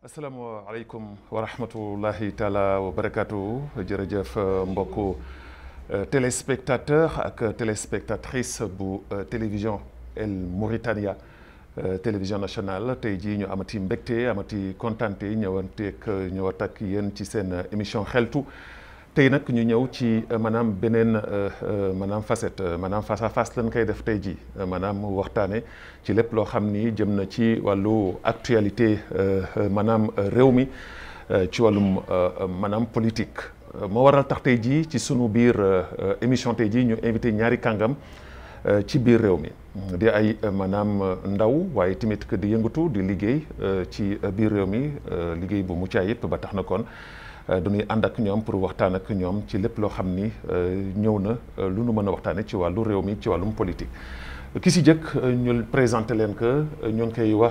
asalaamaaleykum wa rahmatullahi taala wa barakaatu jërëjëf mbokku téléspectateur ak téléspectatrice bu télévision El Mauritania télévision nationale tey jii ñu amati mbégte amati kontante ñëwanteeg ñëwaat ak yéen ci seen émission xeltu tey nag ñu ñëw ci maanaam beneen maanaam facette maanaam face à face lañ koy def tey jii maanaam waxtaane ci lépp loo xam ni jëm na ci wàllu actualité maanaam réew mi ci wàllum maanaam politique. moo waral tax tey jii ci sunu biir émission tey jii ñu invité ñaari kàngam ci biir réew mi di ay maanaam ndaw waaye tamit que di yëngatu di liggéey ci biir réew mi liggéey bu mucc ayib ba tax na kon. dañuy ànd ak ñoom pour waxtaan ak ñoom ci lépp loo xam ni ñëw na lu nu mën a waxtaane ci wàllu réew mi ci wàllum politique ki si jëkk ñu présenté leen que ñu ngi koy wax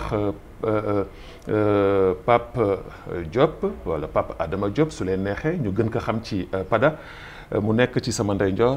Pape Diop wala Pape Adama Diop su leen neexee ñu gën ko xam ci Pada mu nekk ci sama ndeyjoor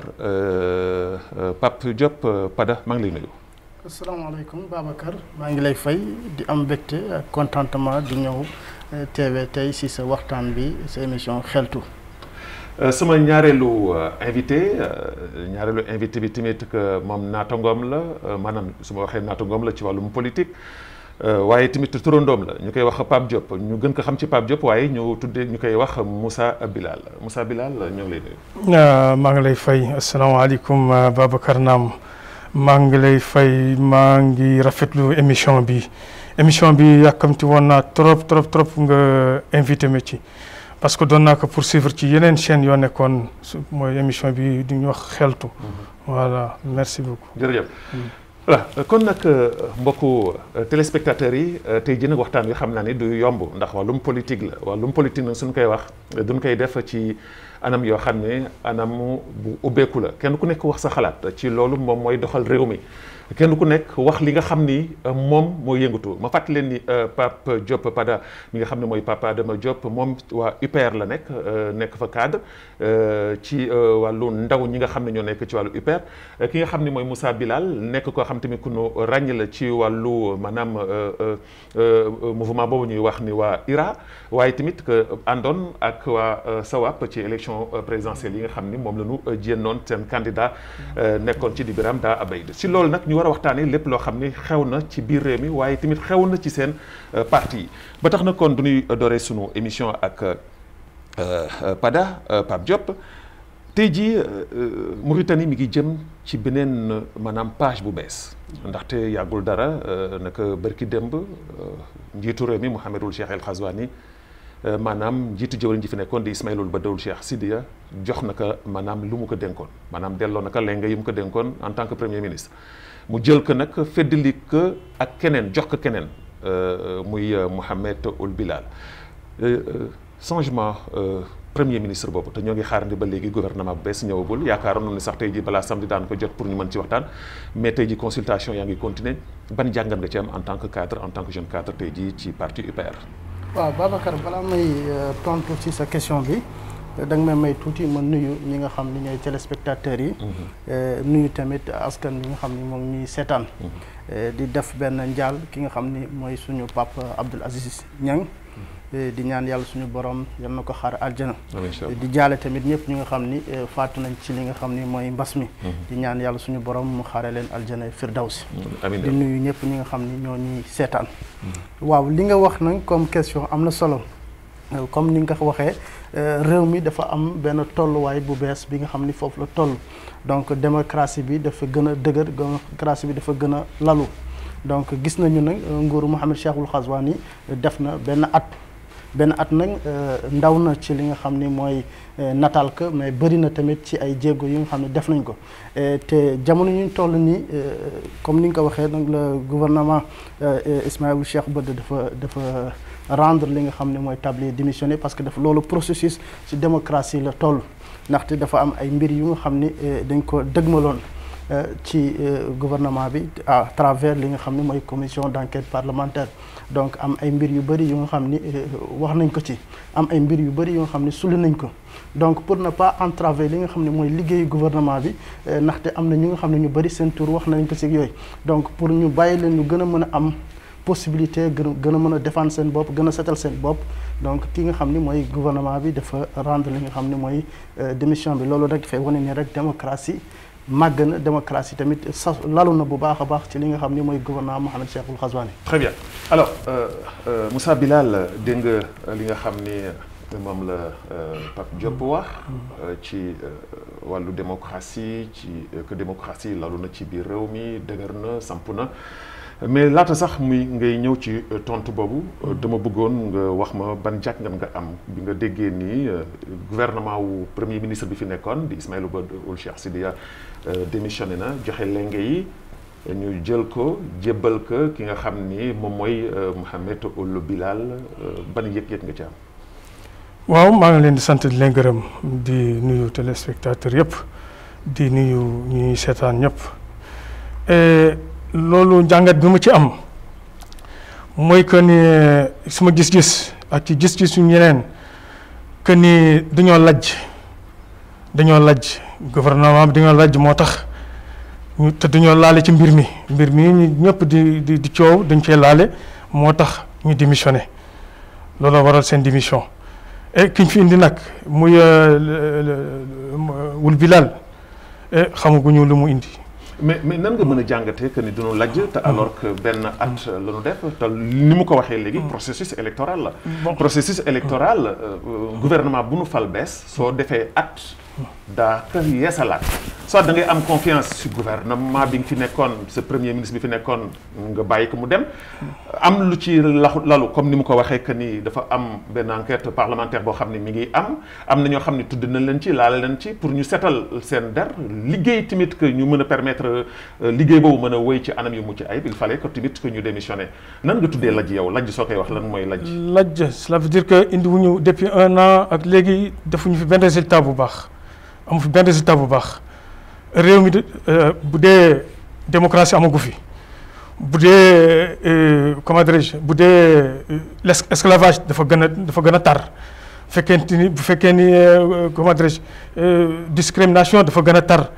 Pape Diop Pada maa ngi lay nuyu. asalaamaaleykum Babacar maa ngi lay fay di am mbégte ak contentement di ñëw. TV tey si sa waxtaan bi sa émission xeltu. sama ñaareelu invité ñaareelu invité bi tamit que moom naatangoom la maanaam su ma waxee naatangoom la ci wàllum politique waaye tamit turandoom la ñu koy wax Pape Diop ñu gën ko xam ci Pape Diop waaye ñu tuddee ñu koy wax Moussa Bilal Moussa Bilal ñoo ngi lay nuyu. maa ngi lay fay asalaamaaleykum Babacar Naam maa ngi lay fay maa ngi rafetlu émission bi. émission bi yàkkamti woon naa trop trop trop nga invité ma ci parce que doon naa ko poursuivre ci yeneen chaîne yoo nekkoon mooy émission bi di ñu wax xeltu. voilà merci beaucoup. jërëjëf voilà kon nag mbokku téléspectateurs yi tey jii nag waxtaan wi xam naa ni du yomb ndax wàllum politique la wàllum politique nag suñ koy wax duñ koy def ci anam yoo xam ne anam bu ubbeeku la kenn ku nekk wax sa xalaat ci loolu moom mooy doxal réew mi. kenn ku nekk wax li nga xam ni moom mooy yëngatu ma fàttali leen ni Pape Diop Pada mi nga xam ne mooy Papa Adama Diop moom waa UPR la nekk nekk fa cadre ci wàllu ndaw ñi nga xam ne ñoo nekk ci wàllu UPR ki nga xam ne mooy Moussa Bilal nekk koo xam tamit ku nu ràññ la ci wàllu maanaam mouvement boobu ñuy wax ni waa IRA waaye tamit que àndoon ak waa SAWAP ci élection présidentielle yi nga xam ni moom la ñu jénnoon seen candidat nekkoon ci di Biram Da Abeid si loolu nag ñu war a waxtaanee lépp loo xam ni xew na ci biir réew mi waaye tamit xew na ci seen parti yi ba tax na kon du ñuy dooree sunu émission ak Pada Pape Diop tey jii Mauritanie mi ngi jëm ci beneen maanaam page bu bees ndaxte yàggul dara naka bërki démb njiitu réew mi Mouhamadul Cheikh El Ghazouani maanaam njiitu jëwriñ ji fi nekkoon di Ismaïloul Badawul Cheikh Sidiya jox na ko maanaam lu mu ko dénkoon maanaam delloo na ko lenga yi mu ko dénkoon en tant que premier ministre mu jël ko nag feddali ko ak keneen jox ko keneen muy Mohamed Ould Bilal changement premier ministre boobu te ñoo ngi xaarandi ba léegi gouvernement bu bees ñëwagul yaakaaroon ni sax tey ji balaa samedi daan ko jot pour ñu mën ci waxtaan mais tey ji consultation yaa ngi continuer ban jàngat nga ci am en tant que cadre en tant que jeune cadre tey ji ci parti UPR. waaw Babacar balaa may tontu ci sa question bi da nga may may tuuti ma nuyu ñi nga xam ni ñooy téléspectateurs yi. nuyu tamit askan bi nga xam ni moom ñuy seetaan. di def benn njaal ki nga xam ni mooy suñu papa Abdoul Aziz Niang. di ñaan yàlla suñu borom yal na ko xaar aljana di jaale tamit ñëpp ñi nga xam ni faatu nañ ci li nga xam ni mooy mbas mi di ñaan yàlla suñu borom mu xaare leen aljana firdawsi di nuyu ñëpp ñi nga xam ni ñoo ñuy seetaan waaw li nga wax nag comme question am na solo comme ni nga ko waxee réew mi dafa am benn tolluwaay bu bees bi nga xam ni foofu la toll donc démocratie bi dafa gën a dëgër démocratie bi dafa gën a lalu donc gis nañu nag nguuru Mohamed Cheikhul Ghazouani def na benn at benn at nag ndaw na ci li nga xam ni mooy nataal ko mais bëri na tamit ci ay jéego yi nga xam ne def nañ ko te jamono ñu toll nii comme ni nga ko waxee nag le gouvernement Ismaïl Cheikh Bada dafa dafa rendre li nga xam ne mooy tablier démissionné parce que dafa loolu processus ci démocratie la toll ndaxte dafa am ay mbir yu nga xam ni dañ ko dëgmaloon ci gouvernement bi à travers li nga xam ne mooy commission d'enquête parlementaire donc am ay mbir yu bëri yu nga xam ni wax nañ ko ci am ay mbir yu bëri yu nga xam ne suli nañ ko donc pour ne pas entraver li nga xam ne mooy liggéeyu gouvernement bi ndaxte am na ñu nga xam ne ñu bëri seen tour wax nañ ko ci yooyu donc pour ñu bàyyi leen ñu gën a mën a am possibilité gën a gën a mën a défendre seen bopp gën a setal seen bopp donc ki nga xam ni mooy gouvernement bi dafa rendre li nga xam ni mooy démission bi loolu rek dafay wane ni rek démocratie màgg na démocratie tamit sa lalu na bu baax a baax ci li nga xam ni mooy gouvernement Mohamed Cheikhul Ghazouani. très bien alors euh, euh, Moussa Bilal dégg nga li nga xam ni moom la Pape Diop wax ci wàllu démocratie ci que démocratie lalu na ci biir réew mi dëgër na samp na mais laata sax muy ngay ñëw ci tontu boobu dama bëggoon nga wax ma ban jàngat nga am bi nga déggee nii gouvernement wu premier ministre bi fi nekkoon di Ismaïla Ould Cheikh Sidiya démissionné na joxe lenge yi ñu jël ko jébbal ko ki nga xam ni moom mooy Mohamed Ould Bilal ban yëg-yëg nga ci am. waaw maa ngi leen di sant di leen gërëm di nuyu téléspectateur yëpp di nuyu ñuy seetaan ñëpp loolu njàngat bi mu ci am mooy que ni suma gis-gis ak ci gis-gis yu ñeneen que ni dañoo lajj dañoo lajj gouvernement bi dañoo lajj moo tax ñu te dañoo laale ci mbir mi mbir mi ñu ñëpp di di di coow dañ cee laale moo tax ñu démissionné looloo waral seen démission et ki ñu fi indi nag muy Ould Bilal xamaguñu lu mu indi. mais mais nan nga mën a jàngatee que ni duñu lajj te alors que benn at la ñu def te ni mu ko waxee léegi processus électoral la processus électoral gouvernement bu nu fal bees soo defee at daa ka yeesalaat soit da ngay am confiance ci gouvernement bi nga fi nekkoon sa premier ministre bi fi nekkoon nga bàyyi ko mu dem am lu ci laxu lalu comme ni mu ko waxee que ni dafa am benn enquête parlementaire boo xam ne mi ngi am am na ñoo xam ne tudd nañ leen ci laal leen ci pour ñu setal seen der liggéey tamit que ñu mën a permettre liggéey boobu mën a wéy ci anam yu mucc ayib il fallait que tamit que ñu démissionné nan nga tuddee lajj yow lajj soo koy wax lan mooy lajj. lajj cela veut dire que indi wuñu depuis un an ak léegi defuñu fi benn résultat bu baax amu fi benn résultat bu baax réew mi bu dee démocratie amagu fi bu dee comment dirais-je bu dee l'esclavage dafa gën a dafa gën a tar fekkente ni bu fekkee ni comment dirais-je discrimination dafa gën a tar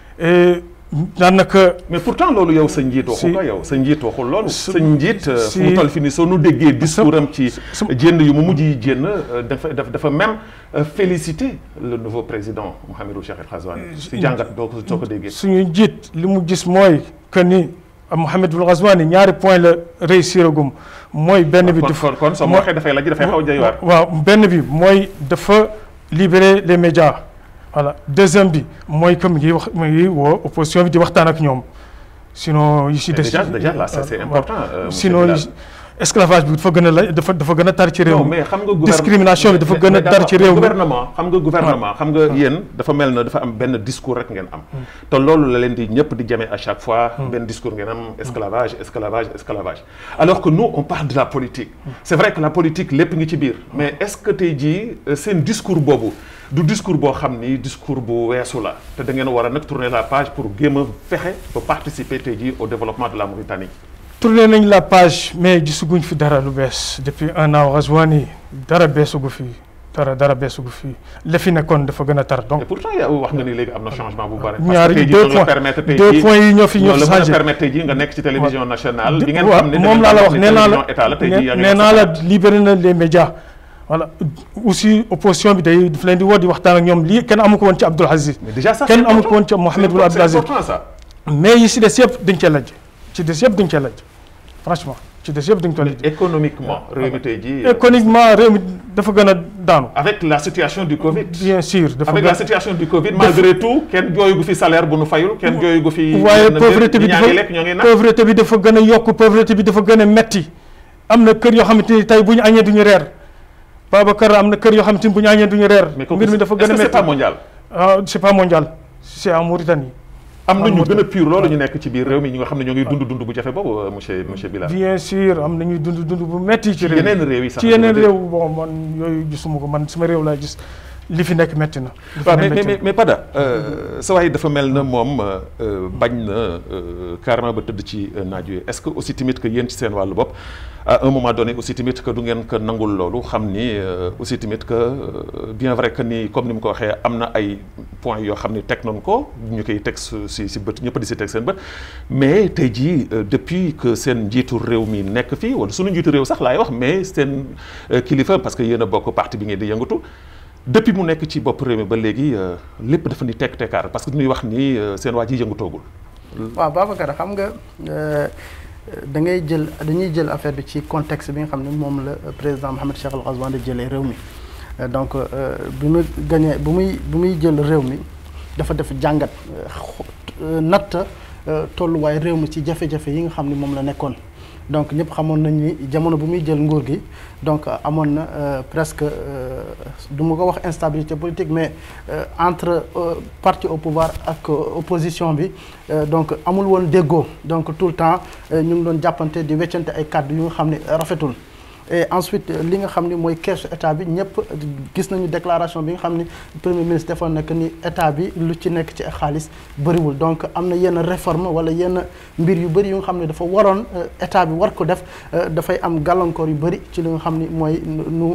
daanaka. mais pourtant loolu yow sa njiit waxu ko yow sa njiit waxul loolu. sa njiit fu mu toll fi ni soo nu déggee discours am ci jénn yu mu mujj yi jénn dafa dafa même féliciter le nouveau président Mohamed Ould Cheikh El Ghazouani si jàngat doo ko soo ko déggee. suñu njiit li mu gis mooy que ni Mohamed Ould Ghazouani ñaari point la réussir agum mooy benn bi. kon kon soo waxee dafay lajj dafay xaw a jëy waar. waaw benn bi mooy dafa libérer les médias. voilà deuxième bi mooy que mu ngi wax mu ngi woo opposition bi di waxtaan ak ñoom sinon. yi si des déjà déjà là c'est important. sinon esclavage bi dafa gën a la dafa dafa gën a tar ci réew non mi. mais xam nga discrimination bi dafa gën a tar ci réew mi. gouvernement xam nga gouvernement xam nga yéen dafa mel na dafa am benn discours rek ngeen am. te loolu la leen di ñëpp di jamee à chaque fois. benn discours ngeen am esclavage esclavage esclavage. alors que nous on parle de la politique. c'est vrai que la politique lépp ngi ci biir. mais est-ce que tey jii seen discours boobu. du discours boo xam ni discours bu weesu la te da ngeen war a nag tourner la page pour géem a fexe ba participer tey jii au développement de la Mauritanie. tourné nañ la page mais gisaguñ fi dara lu bees depuis un an Ghazouani dara beesugu fi dara dara beesugu fi la fi nekkoon dafa gën a tar donc. et pourtant yow wax nga ni léegi am na changement bu bari. ñaari deux points deux points yi ñoo fi ñoo fi la changé permettre tey jii nga nekk ci télévision nationale. di ngeen waaw xam ne moom laa la wax nee naa la état la tey jii yaa ngi nee naa la libéré na les médias. voilà aussi opposition bi day daf leen di woo di waxtaan ak ñoom lii kenn amu ko woon ci Abdoul Aziz. mais déjà ça kenn amu ko woon ci Mohamed Ould Abdoul Aziz. c'est important ça. mais yi si des yëpp dañ cee lajj ci des yëpp dañ cee lajj franchement ci des yëpp dañ ko lajj. économiquement réew mi tey jii. économiquement réew mi dafa gën a daanu. avec la situation du Covid. bien sûr dafa avec gën la situation du Covid malgré tout kenn jooyu gu fi salaire bu nu fayul kenn jooyu gu fi. waaye pauvreté bi ñaa dafa ngi lekk ñoo ngi naan. pauvreté bi dafa gën a yokk pauvreté bi dafa gën a metti am na kër yoo xamante ni tey bu ñu añee duñu reer Babacar am na kër yoo xamante ni bu ñu añee duñu reer. mais kooku mbir mi dafa est-ce gën a que c'est metti pas mondial. ah c'est pas mondial c'est en Mauritanie. am na ñu Amul gën a pur loolu ñu nekk ci biir réew mi ñi nga xam ne ñoo ngi dund dund bu jafe boobu monsieur monsieur Bilal. bien sûr am na ñuy dund dund bu metti ci ci réew yeneen réew yi sax. ci yeneen réew bon man yooyu gisuma ko man sama réew laa gis li fi nekk metti na. li fi waaw nekk mais metti mais na. mais Pada sa waay dafa mel na moom bañ na carrément ba tëdd ci naaj wi est-ce que aussi tamit que yéen ci seen wàllu bopp à un moment donné aussi tamit que du ngeen ko nangul loolu xam ni aussi tamit que bien vrai que ni comme ni mu ko waxee am na ay points yoo xam ni teg nañ ko ñu koy teg si si bët ñëpp di si teg seen bët mais tey jii depuis que seen njiitu réew mi nekk fii wala sunu njiitu réew sax laay wax mais seen kilifa parce que yéen a bokk parti bi ngeen di yëngatu depuis mu nekk ci bopp réew mi ba léegi lépp dafa ni tekk tekkaar parce que ñuy wax ni seen waa ji yëngutoogul. waaw Babacar xam nga da ngay jël dañuy jël affaire bi ci contexte bi nga xam ne moom la président Mohamed Cheikh Al Ghazouani di jëlee réew mi donc bi mu gañee bu muy bu muy jël réew mi dafa def jàngat natt tolluwaay réew mi ci jafe-jafe yi nga xam ne moom la nekkoon. donc ñëpp xamoon nañ ni jamono bu muy jël nguur gi donc amoon na presque du ma ko wax instabilité politique mais entre parti au pouvoir ak opposition bi donc amul woon déggoo donc tout le temps ñu ngi doon jàppante di weccante ay kàddu yu nga xam ne rafetul et ensuite li nga xam ni mooy keesu état bi ñëpp gis nañu déclaration bi nga xam ni premier ministre defoon na que ni état bi lu ci nekk ci xaalis bëriwul donc am na yenn réforme wala yenn mbir yu bëri yu nga xam ne dafa waroon état bi war ko def dafay am gàllankoor yu bëri ci li nga xam ni mooy nu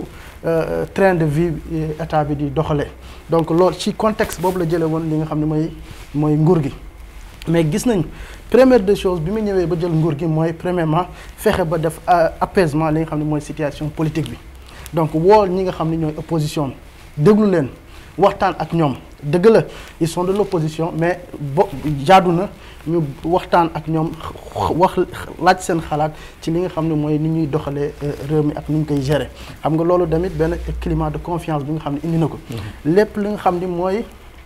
train de vie état bi di doxalee donc loolu ci contexte boobu la jëlee woon li nga xam ne mooy mooy nguur gi mais gis nañ première des choses bi mu ñëwee ba jël nguur gi mooy premièrement fexe ba def apaisement li nga xam ne mooy situation politique bi donc woo ñi nga xam ne ñooy opposition bi déglu leen waxtaan ak ñoom dëgg la ils sont de l'opposition mais bo jaadu na ñu waxtaan ak ñoom wax laaj seen xalaat ci li nga xam ne mooy ni ñuy doxalee réew mi ak ni ñu koy gérer xam nga loolu tamit benn climat de confiance bi nga xam ne indi na ko lépp li nga xam ni mooy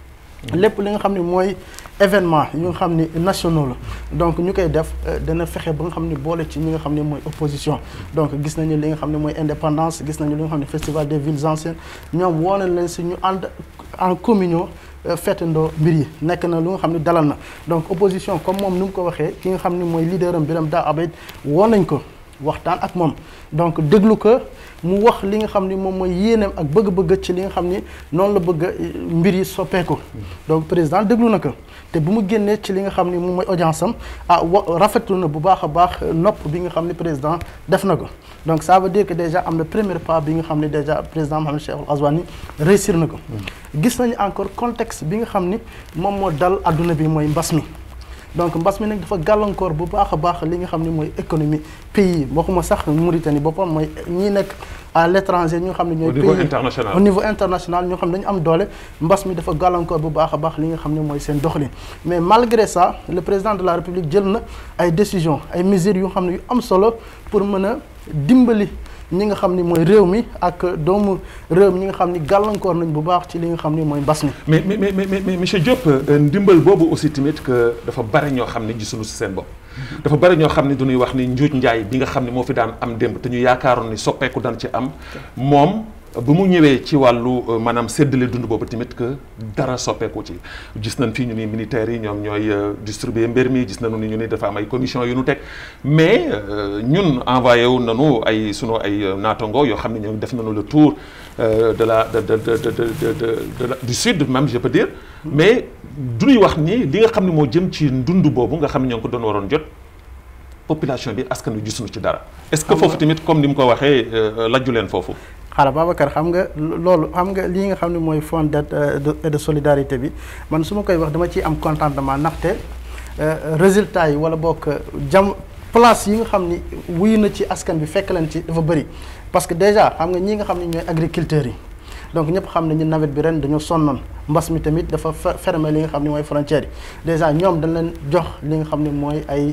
lépp li nga xam ne mooy événement yu nga xam ni nationaux la donc ñu koy def dana fexe ba nga xam ne boole ci ñi nga xam ne mooy opposition donc gis nañu li nga xam ne mooy indépendance gis nañu li nga xam ne festival des villes anciennes ñoom woo nañ leen si ñu ànd en communion feetandoo mbir yi nekk na lu nga xam ne dalal na donc opposition comme moom ni mu ko waxee ki nga xam ne mooy leader am Birame Da Abeid woo nañ ko waxtaan ak moom donc déglu ko mu wax li nga xam ni moom mooy yéeneem ak bëgg-bëgg ci li nga xam ni noonu la bëgg mbir yi soppeeku donc président déglu na ko te bu mu génnee ci li nga xam ni moom mooy audience am ah wa rafetlu na bu baax a baax nopp bi nga xam ni président def na ko donc ça veut dire que déjà am na premier pas bi nga xam ni déjà président Mohamed Cheikh Al Ghazouani réussir na ko gis nañu encore contexte bi nga xam ni moom moo dal adduna bi mooy mbas mi donc mbas mi nag dafa gàllankoor bu baax a baax li nga xam ne mooy économie pays waxuma sax Mauritanie boppam mooy ñi nekk à l'étranger ñoo xam ne ñooy au niveau pays international au niveau international ñoo xam ne dañu am doole mbas mi dafa gàllankoor bu baax a baax li nga xam ne mooy seen doxalin mais malgré ça le président de la république jël na ay décisions ay mesures yu xam ne yu am solo pour mën a dimbali ñi nga xam ni mooy réew mi ak doomu réew mi ñi nga xam ni gàllankoor nañ bu baax ci li nga xam ni mooy mbas mi. mais mais mais mais mais monsieur Diop ndimbal boobu aussi tamit que dafa bari ñoo xam ne gisuñu si seen bopp. dafa bari ñoo xam ne dañuy wax ni njuuj njaay bi nga xam ne moo fi daan am démb te ñu yaakaaroon ni soppeeku daan ci am moom. bu mu ñëwee ci wàllu maanaam séddale dund boobu tamit que dara soppeeku ci gis nañ fii ñu ni militaires yi ñoom ñooy distribuer mbir mi gis nañu ni ñu ni dafa am ay commission yu nu teg mais ñun envoyé wu nañu ay sunu ay naatango yoo xam ne ñoo def nañu le tour de la de de de de de du sud même je peux dire mais du ñuy wax ni li nga xam ne moo jëm ci dund boobu nga xam ne ñoo ngi ko doon waroon jot population bi askan wi gisuñu ci dara. est-ce que foofu tamit comme ni mu ko waxee lajju leen foofu. xaaral Babacar xam nga loolu xam nga lii nga xam ne mooy fonds d'aide et de solidarité bi man su ma koy wax dama ciy am contentement ndaxte résultat yi wala bokk jam place yi nga xam ni wuyu na ci askan bi fekk leen ci dafa bëri parce que déjà xam nga ñi nga xam ne ñooy agriculteurs yi donc ñëpp xam nañu nawet bi ren dañoo sonnoon mbas mi tamit dafa fermer li nga xam ne mooy frontières yi déjà ñoom dañ leen jox li nga xam ne mooy ay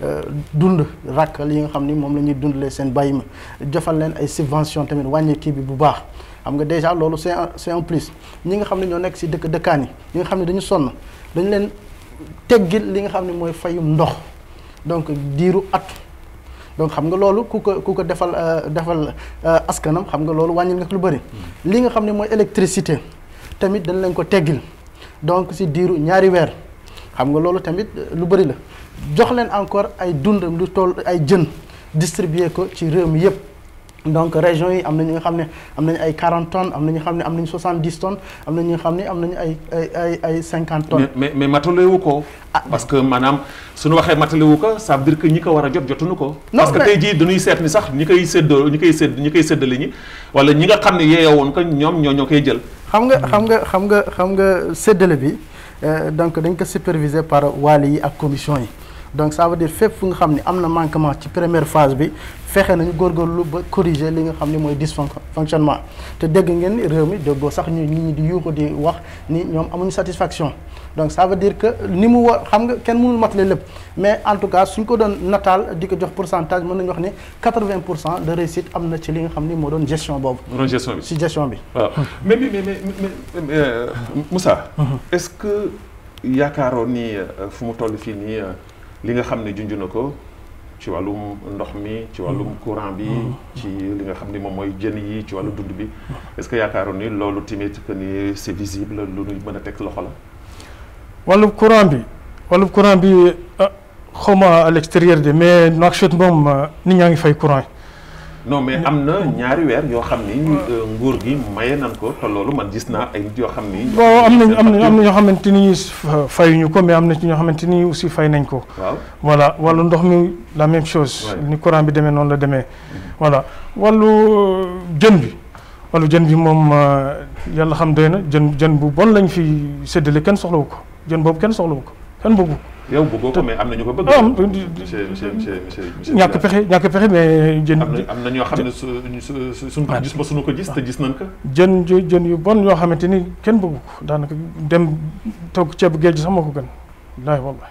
dund rakk li nga xam ni moom la ñuy dundalee seen bàyyi ma jofal leen ay subvention tamit wàññi kii bi bu baax xam nga déjà loolu c'est un c'est un plus ñi nga xam ne ñoo nekk ci dëkk dëkkaan yi ñi nga xam ne dañu sonn dañu leen teggil li nga xam ne mooy fayum ndox donc diiru at donc xam nga loolu ku ko ku ko defal defal askanam xam nga loolu wàññil nga lu bëri li nga xam ne mooy électricité tamit dañ leen ko teggil donc ci diiru ñaari weer xam nga loolu tamit lu bëri la jox leen encore ay dund lu toll ay jën distribuer ko ci réew mi yépp donc régions yi am na ñi nga xam ne am nañu ay 40 tonnes am na ñu xam ne am nañu 70 tonnes am na ñi nga xam ne am nañu ay ay ay ay 50 tonnes. mais mais mais matalewu ko. parce que maanaam suñu waxee matalewu ko ça veut dire que ñi ko war a jot jotuñu ko. Non, parce que mais- tey jii dañuy seet ni sax ñi koy séddoo ñi koy sédd ñi koy séddale ñi wala ñi nga xam ne yeeyoo woon ko ñoom ñoo ñoo koy jël. xam nga xam nga xam nga xam nga séddale bi euh, donc dañ ko superviser par waali yi ak commission yi donc ça veut dire fépp fu nga xam ne am na manquement ci première phase bi fexe nañu góorgóorlu ba corriger li nga xam ne mooy dysfonctionnement te dégg ngeen ni réew mi déggoo sax ñu nit ñi di yuuxu di wax ni ñoom amuñu satisfaction donc ça veut dire que ni mu war xam nga kenn mënul matale lépp mais en tout cas suñ ko doon nataal di ko jox pourcentage mën nañu wax ni 80 pour cent de réussite am na ci li nga xam ni moo doon gestion boobu ron gestion bi. ci gestion bi waaw mais mais mais mais mais mais, euh, Moussa. est-ce que yaakaaroon ni euh, fu mu toll fii nii euh, li nga xam ne junj na ko ci wàllum ndox mi ci wàllum courant bi ci li nga xam ni moom mooy jën yi ci wàllu dund bi est-ce que yaakaaroon ni loolu tamit que ni c'est visible lu ñu mën a teg loxo la. wàllub courant bi wàllub courant bi ah xawma à l'extérieur de mais Nouakchott moom ah, nit ñaa ngi fay courant yi. non mais am na ñaari weer yoo xam ni ñu, euh, nguur gi maye nan ko te loolu man gis naa ay nit yoo xam ni. bon am nañ am na am na ñoo xamante ni fa- fayuñu ko mais am na ci ñoo xamante ni aussi fay nañ ko. waaw voilà wàllu ndox mi la même chose. Ouais. ni courant bi demee noonu la demee. voilà wàllu euh, jën bi wàllu jën bi moom euh, yàlla xam doy na jën jën bu bon lañ fi séddale kenn soxlawu ko jën boobu kenn soxlawu ko kenn bëggu ko. yow bëggoo ko mais am na ñu ko bëgg. ah monsieur monsieur monsieur monsieur monsieur ñàkk pexe ñàkk pexe mais jën. am na am na ñoo xam ne su su su suñ ko Ouais. gis ba suñu ko gis te gis nañ ko. jën ju jën yu bon yoo xamante ni kenn bëggu ko daanaka dem togg ceebu géej sax moo ko gën wallaahi wallaahi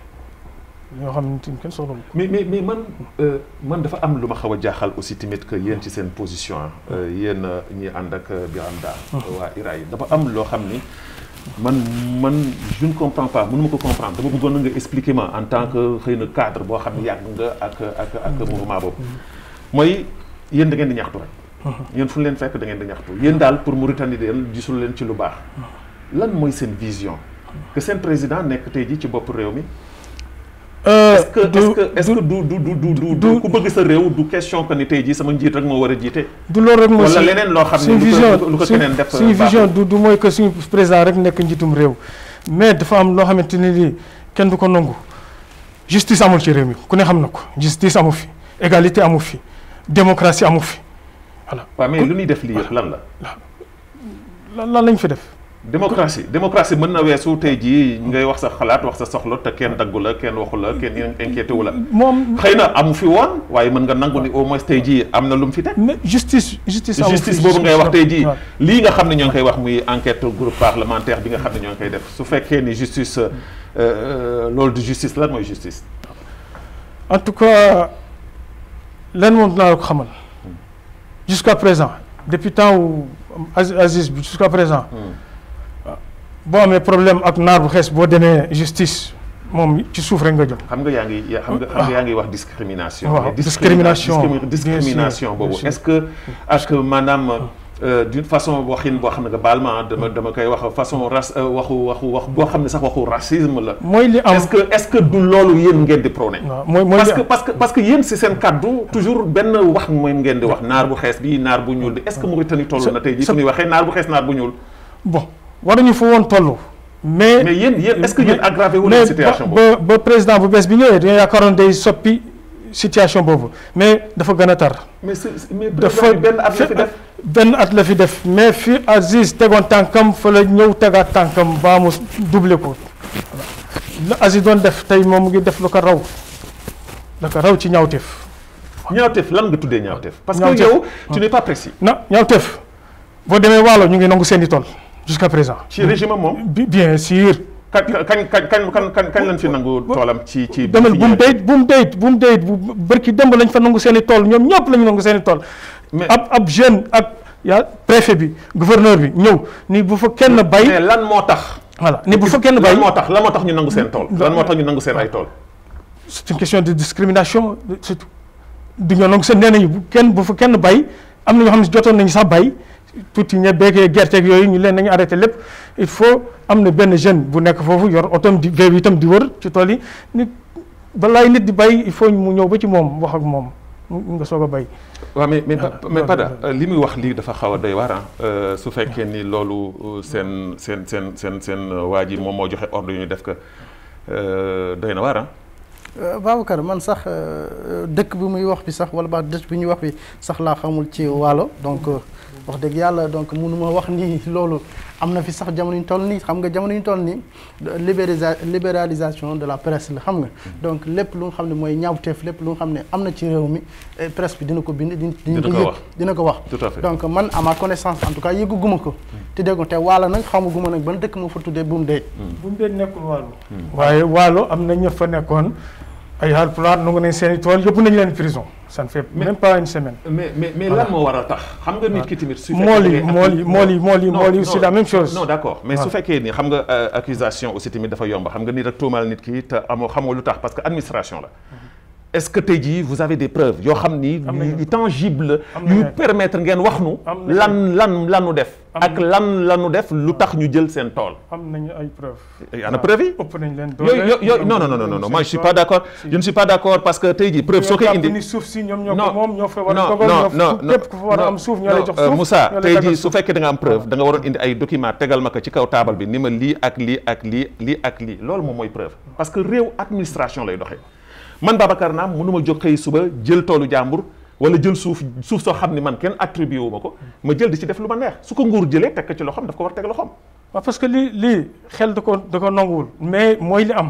yoo xamante ni kenn soxla ko. mais mais mais man euh, man dafa am lu ma xaw a jaaxal aussi tamit que yéen ci seen position euh, yéen euh, ñi ànd ak euh, Birame Dar waa IRA yi dafa am loo xam ni man man je ne comprends pas mënu ma ko comprendre dama bëggoon na nga expliquer ma en tant que xëy na cadre boo xam ne yàgg nga ak ak ak mouvement boobu mooy yéen da ngeen di ñaxtu rek yéen fu ñu leen fekk da ngeen di ñaxtu yéen daal pour Mauritanie de yéen gisul leen ci lu baax lan mooy seen vision que seen président nekk tey jii ci bopp réew mi est-ce que est-ce que est-ce que du du du du du du ku bëgg sa réew du question que ni tey jii sama njiit rek moo war a jiite. du loolu rek mooy wala leneen loo xam ne suñu lu vision ko lu ko suñu- keneen def. suñu baaxul. vision du du mooy que suñu président rek nekk njiitum réew mais dafa am loo xamante ni lii kenn du ko nangu justice amul ci réew mi ku ne xam na ko justice amu fi égalité amu fi démocratie amu fi voilà waaw mais lu ñuy def lii yëpp lan la. lan lan lañ fi def démocratie démocratie mën na weesu tey jii ngay wax sa xalaat wax sa soxla te kenn daggu la kenn waxu la kenn inquiété wu la. moom xëy na amu fi woon waaye mën nga nangu ni au moins tey jii am na lu mu fi teg. mais justice justice amu fi justice boobu ngay wax tey jii waaw. lii nga xam ne ñoo ngi koy wax muy enquête groupe parlementaire bi nga xam ne ñoo ngi koy def su fekkee ni justice euh, euh, loolu du justice lan mooy justice. en tout cas len moom dinaa la ko xamal jusqu'à présent depuis temps wu Aziz Aziz bi jusqu'à présent boo amee problème ak naar bu xees boo demee justice moom ci suuf rek nga jëm xam nga yaa ngi ya- xam nga xam nga yaa ngi wax discrimination. waaw mais discrimination, discrimi- bien discrimination sûr, boobu bien sûr. est-ce que est-ce que maanaam euh, d'une façon waxin boo xam ne nga baal ma dama dama koy wax façon race euh, waxu waxu wax boo xam ne sax waxu racisme la. mooy li am est-ce que est-ce que du loolu yéen ngeen di prôné. waaw mooy mooy parce li que am parce que parce que yéen si seen kaddu toujours benn wax mooy ngeen di wax naar bu xees bi naar bu ñuul bi est-ce que Mauritanie toll na tey jii sa- su ñuy waxee naar bu xees naar bu ñuul. bon waruñu fa woon toll mais mais yéen yéen est-ce que yéen aggravé wu mais leen situation boobu. ba ba président bu bees bi ñëwee dañoo yaakaaroon day soppi situation boobu mais dafa gën a tar mais c'est c'est- mais dafa président bi benn at la fi def. benn at la fi def mais fi Aziz tegoon tànkam fa la ñëw tegaat tànkam baa mu doublé ko la Aziz doon def tey moom mu ngi def lu ko raw la ko raw ci ñaawteef ñaawteef lan nga tuddee ñaawteef. parce que Ñaawteef. yow tu n'es pas précis. na ñaawteef boo demee waalo ñu ngi nangu seen i tool jusqu'à présent ci régime am moom. bi bien sûr kañ kañ kañ kañ kañ kañ kañ lañ fi nangu toolam ci ci. demal fi bu mu ñëwee. deyit bu mu deyit bu mu deyit bu bërki démb lañ fa nangu seen i tool ñoom ñëpp lañu nangu seen i tool mais ab ab jeune ak yaa préfet bi gouverneur bi ñëw ni bu fa kenn bay mais lan moo tax. voilà ni bu fa kenn bay lan moo tax lan moo tax ñu nangu seen tool. lan moo tax ñu nangu seen ay tool. c'est une question de discrimination surtout du ñoo nangu seen nee nañu bu kenn bu fa kenn bay am na ñoo xam ne jotoon nañu sax bay tuuti ñebeeg gerteeg yooyu ñu leen nañu arrêté lépp il faut am na benn jeune bu nekk foofu yor otom di vélo itam di wër ci tool yi nit balaay nit di bay il faut mu ñëw ba ci moom wax ak moom nga soog a bay. waaw mais mais mais Pada li muy wax lii dafa xaw a doy waar ah su fekkee ni loolu seen seen seen seen seen waa ji moom moo joxe ordre yu ñu def ko doy na waar ah. Babacar man sax dëkk bi muy wax bi sax wala ba dëkk bi ñuy wax bi sax laa xamul ci waalo donc wax dëgg yàlla donc mënuma wax ni loolu am na fi sax jamono ñu toll nii xam nga jamono ñu toll nii libérisa libéralisation de la presse la xam nga donc lépp lu nga xam ne mooy ñaawteef lépp lu nga xam ne am na ci réew mi presse bi dina ko bind dina ko yëg dina ko wax tout à fait donc man à ma connaissance en tout cas yëgu guma ko te dégg nga te waalo nag xamaguma nag ban dëkk moo fa tuddee buum déej buum déej nekkul waalo waaye waalo am na ñëpp fa nekkoon ay Haalpulaar nangu nañ seen i tool yóbbu nañu leen prison ça ne fait même pas une semaine. mais mais mais lan moo war a tax. xam nga nit ki tamit su fekkee mool yi mool yi mool yi mool yi mool yi c'est la même chose. non d'accord mais su fekkee ni xam nga accusation aussi tamit dafa yomb xam nga nit rek tuumaal nit ki te amoo xamoo lu tax parce que administration la. est-ce que tey jii vous avez des preuves yoo xam ni. yu tangible yu permettre ngeen wax nu. lan lan lanu def. ak lan lanu def lu tax ñu jël seen tool. am nañu ay preuves. ana preuve yi. ëpp nañ leen yooyu yooyu non non non non non moi je suis pas d'accord je ne suis pas d'accord parce que tey jii preuve soo koy indi. ni suuf si ñoom ñoo ko non moom ñoo fa war a non dogal non ñoo non képp ku fa war a am suuf ñoo lay jox suuf Moussa ñoo lay tey dagal jii su suuf. fekkee da nga am preuve da nga waroon indi ay documents tegal ma ko ci kaw taabal bi ni ma lii ak lii ak lii lii ak lii loolu moom mooy preuve parce que réew administration lay doxee man Babacar Naam mënuma jóg xëy suba jël toolu jàmbur wala jël suuf suuf soo xam ni man kenn attribué wu ma ko ma jël di ci def lu ma neex su ko nguur jëlee teg ko ci loxoom daf ko war a teg loxoom waaw parce que lii lii xel da ko da ko nanguwul mais mooy li am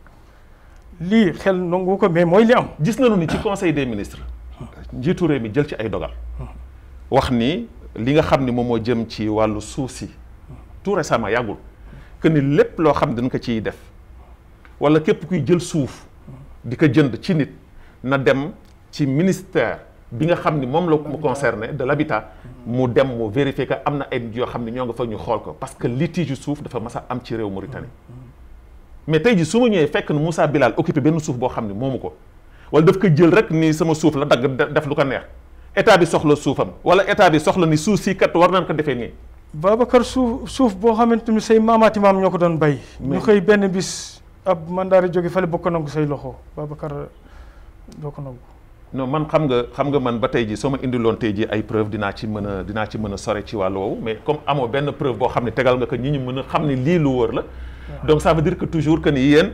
lii xel nanguwu ko mais mooy li am gis nañu ni ci conseil des ministres njiitu réew mi jël ci ay dogal wax ni li nga xam ni moom moo jëm ci wàllu suuf si tout récemment yàggul que ni lépp loo xam dañ ko ciy def wala képp kuy jël suuf di ko jënd ci nit na dem ci ministère bi nga xam ni moom la mu concerné de l'habitat mu dem mu vérifier que am na ay nit yoo xam ne ñoo nga fa ñu xool ko parce que litige suuf dafa mas a am ci réew Mauritanie mais tey ji su ma ñëwee fekk na Moussa Bilal occupé benn suuf boo xam ne moomu ko wala daf ko jël rek ni sama suuf la dagg def lu ko neex état bi soxla suufam wala état bi soxla ni suuf si kat war nañ ko defee nii Babacar suuf suuf boo xamante ni say maamaati maam ñoo ko doon bay ñu xëy benn bis ab mandaari jóge fale bokk nangu say loxo Babacar doo ko nangu non man xam nga xam nga man ba tey ji soo ma indiloon tey ji ay preuve dinaa ci mën a dinaa ci mën a sore ci wàllu woowu mais comme amoo benn preuve boo xam ne tegal nga ko ñi ñu mën a xam ne lii lu wër la donc ça veut dire que toujours que ni yéen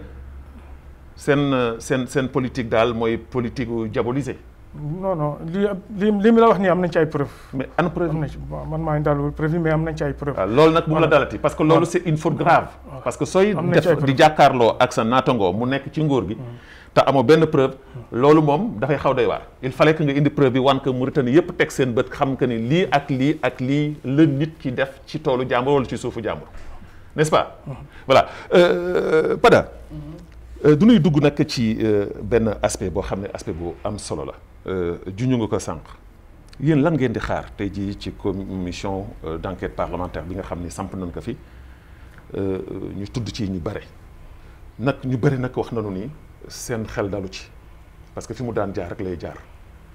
seen seen seen politique daal mooy politique u diabolisé non non li li li mi la wax nii am nañ ci ay preuve mais ana preuve am nañ ci bon man maa ngi dalul preuve yi mais am nañ ci ay preuve waaw loolu nag bu mu la Voilà. dalati parce que loolu c'est une faute grave parce que sooy Am na ci ay def preuve. di jàkkaarloo ak sa naatangoo mu nekk ci nguur gi te amoo benn preuve loolu moom dafay xaw doy waar il fallait que nga indi preuve bi wan que Mauritanie yépp teg seen bët xam que ni lii ak lii ak lii la nit ki def ci toolu jàmbur wala ci suufu jàmbur n'est-ce pas voilà Euh, Pada euh, du ñuy dugg nag ci euh, benn aspect boo xam ne aspect bu am solo la Euh, juñu nga ko sànq yéen lan ngeen di xaar tey jii ci commission euh, d'enquête parlementaire bi nga xam ni samp nañ ko fi euh, ñu tudd ci ñu bare nag ñu bëri nag wax nañu ni seen xel dalu ci parce que fi mu daan jaar rek lay jaar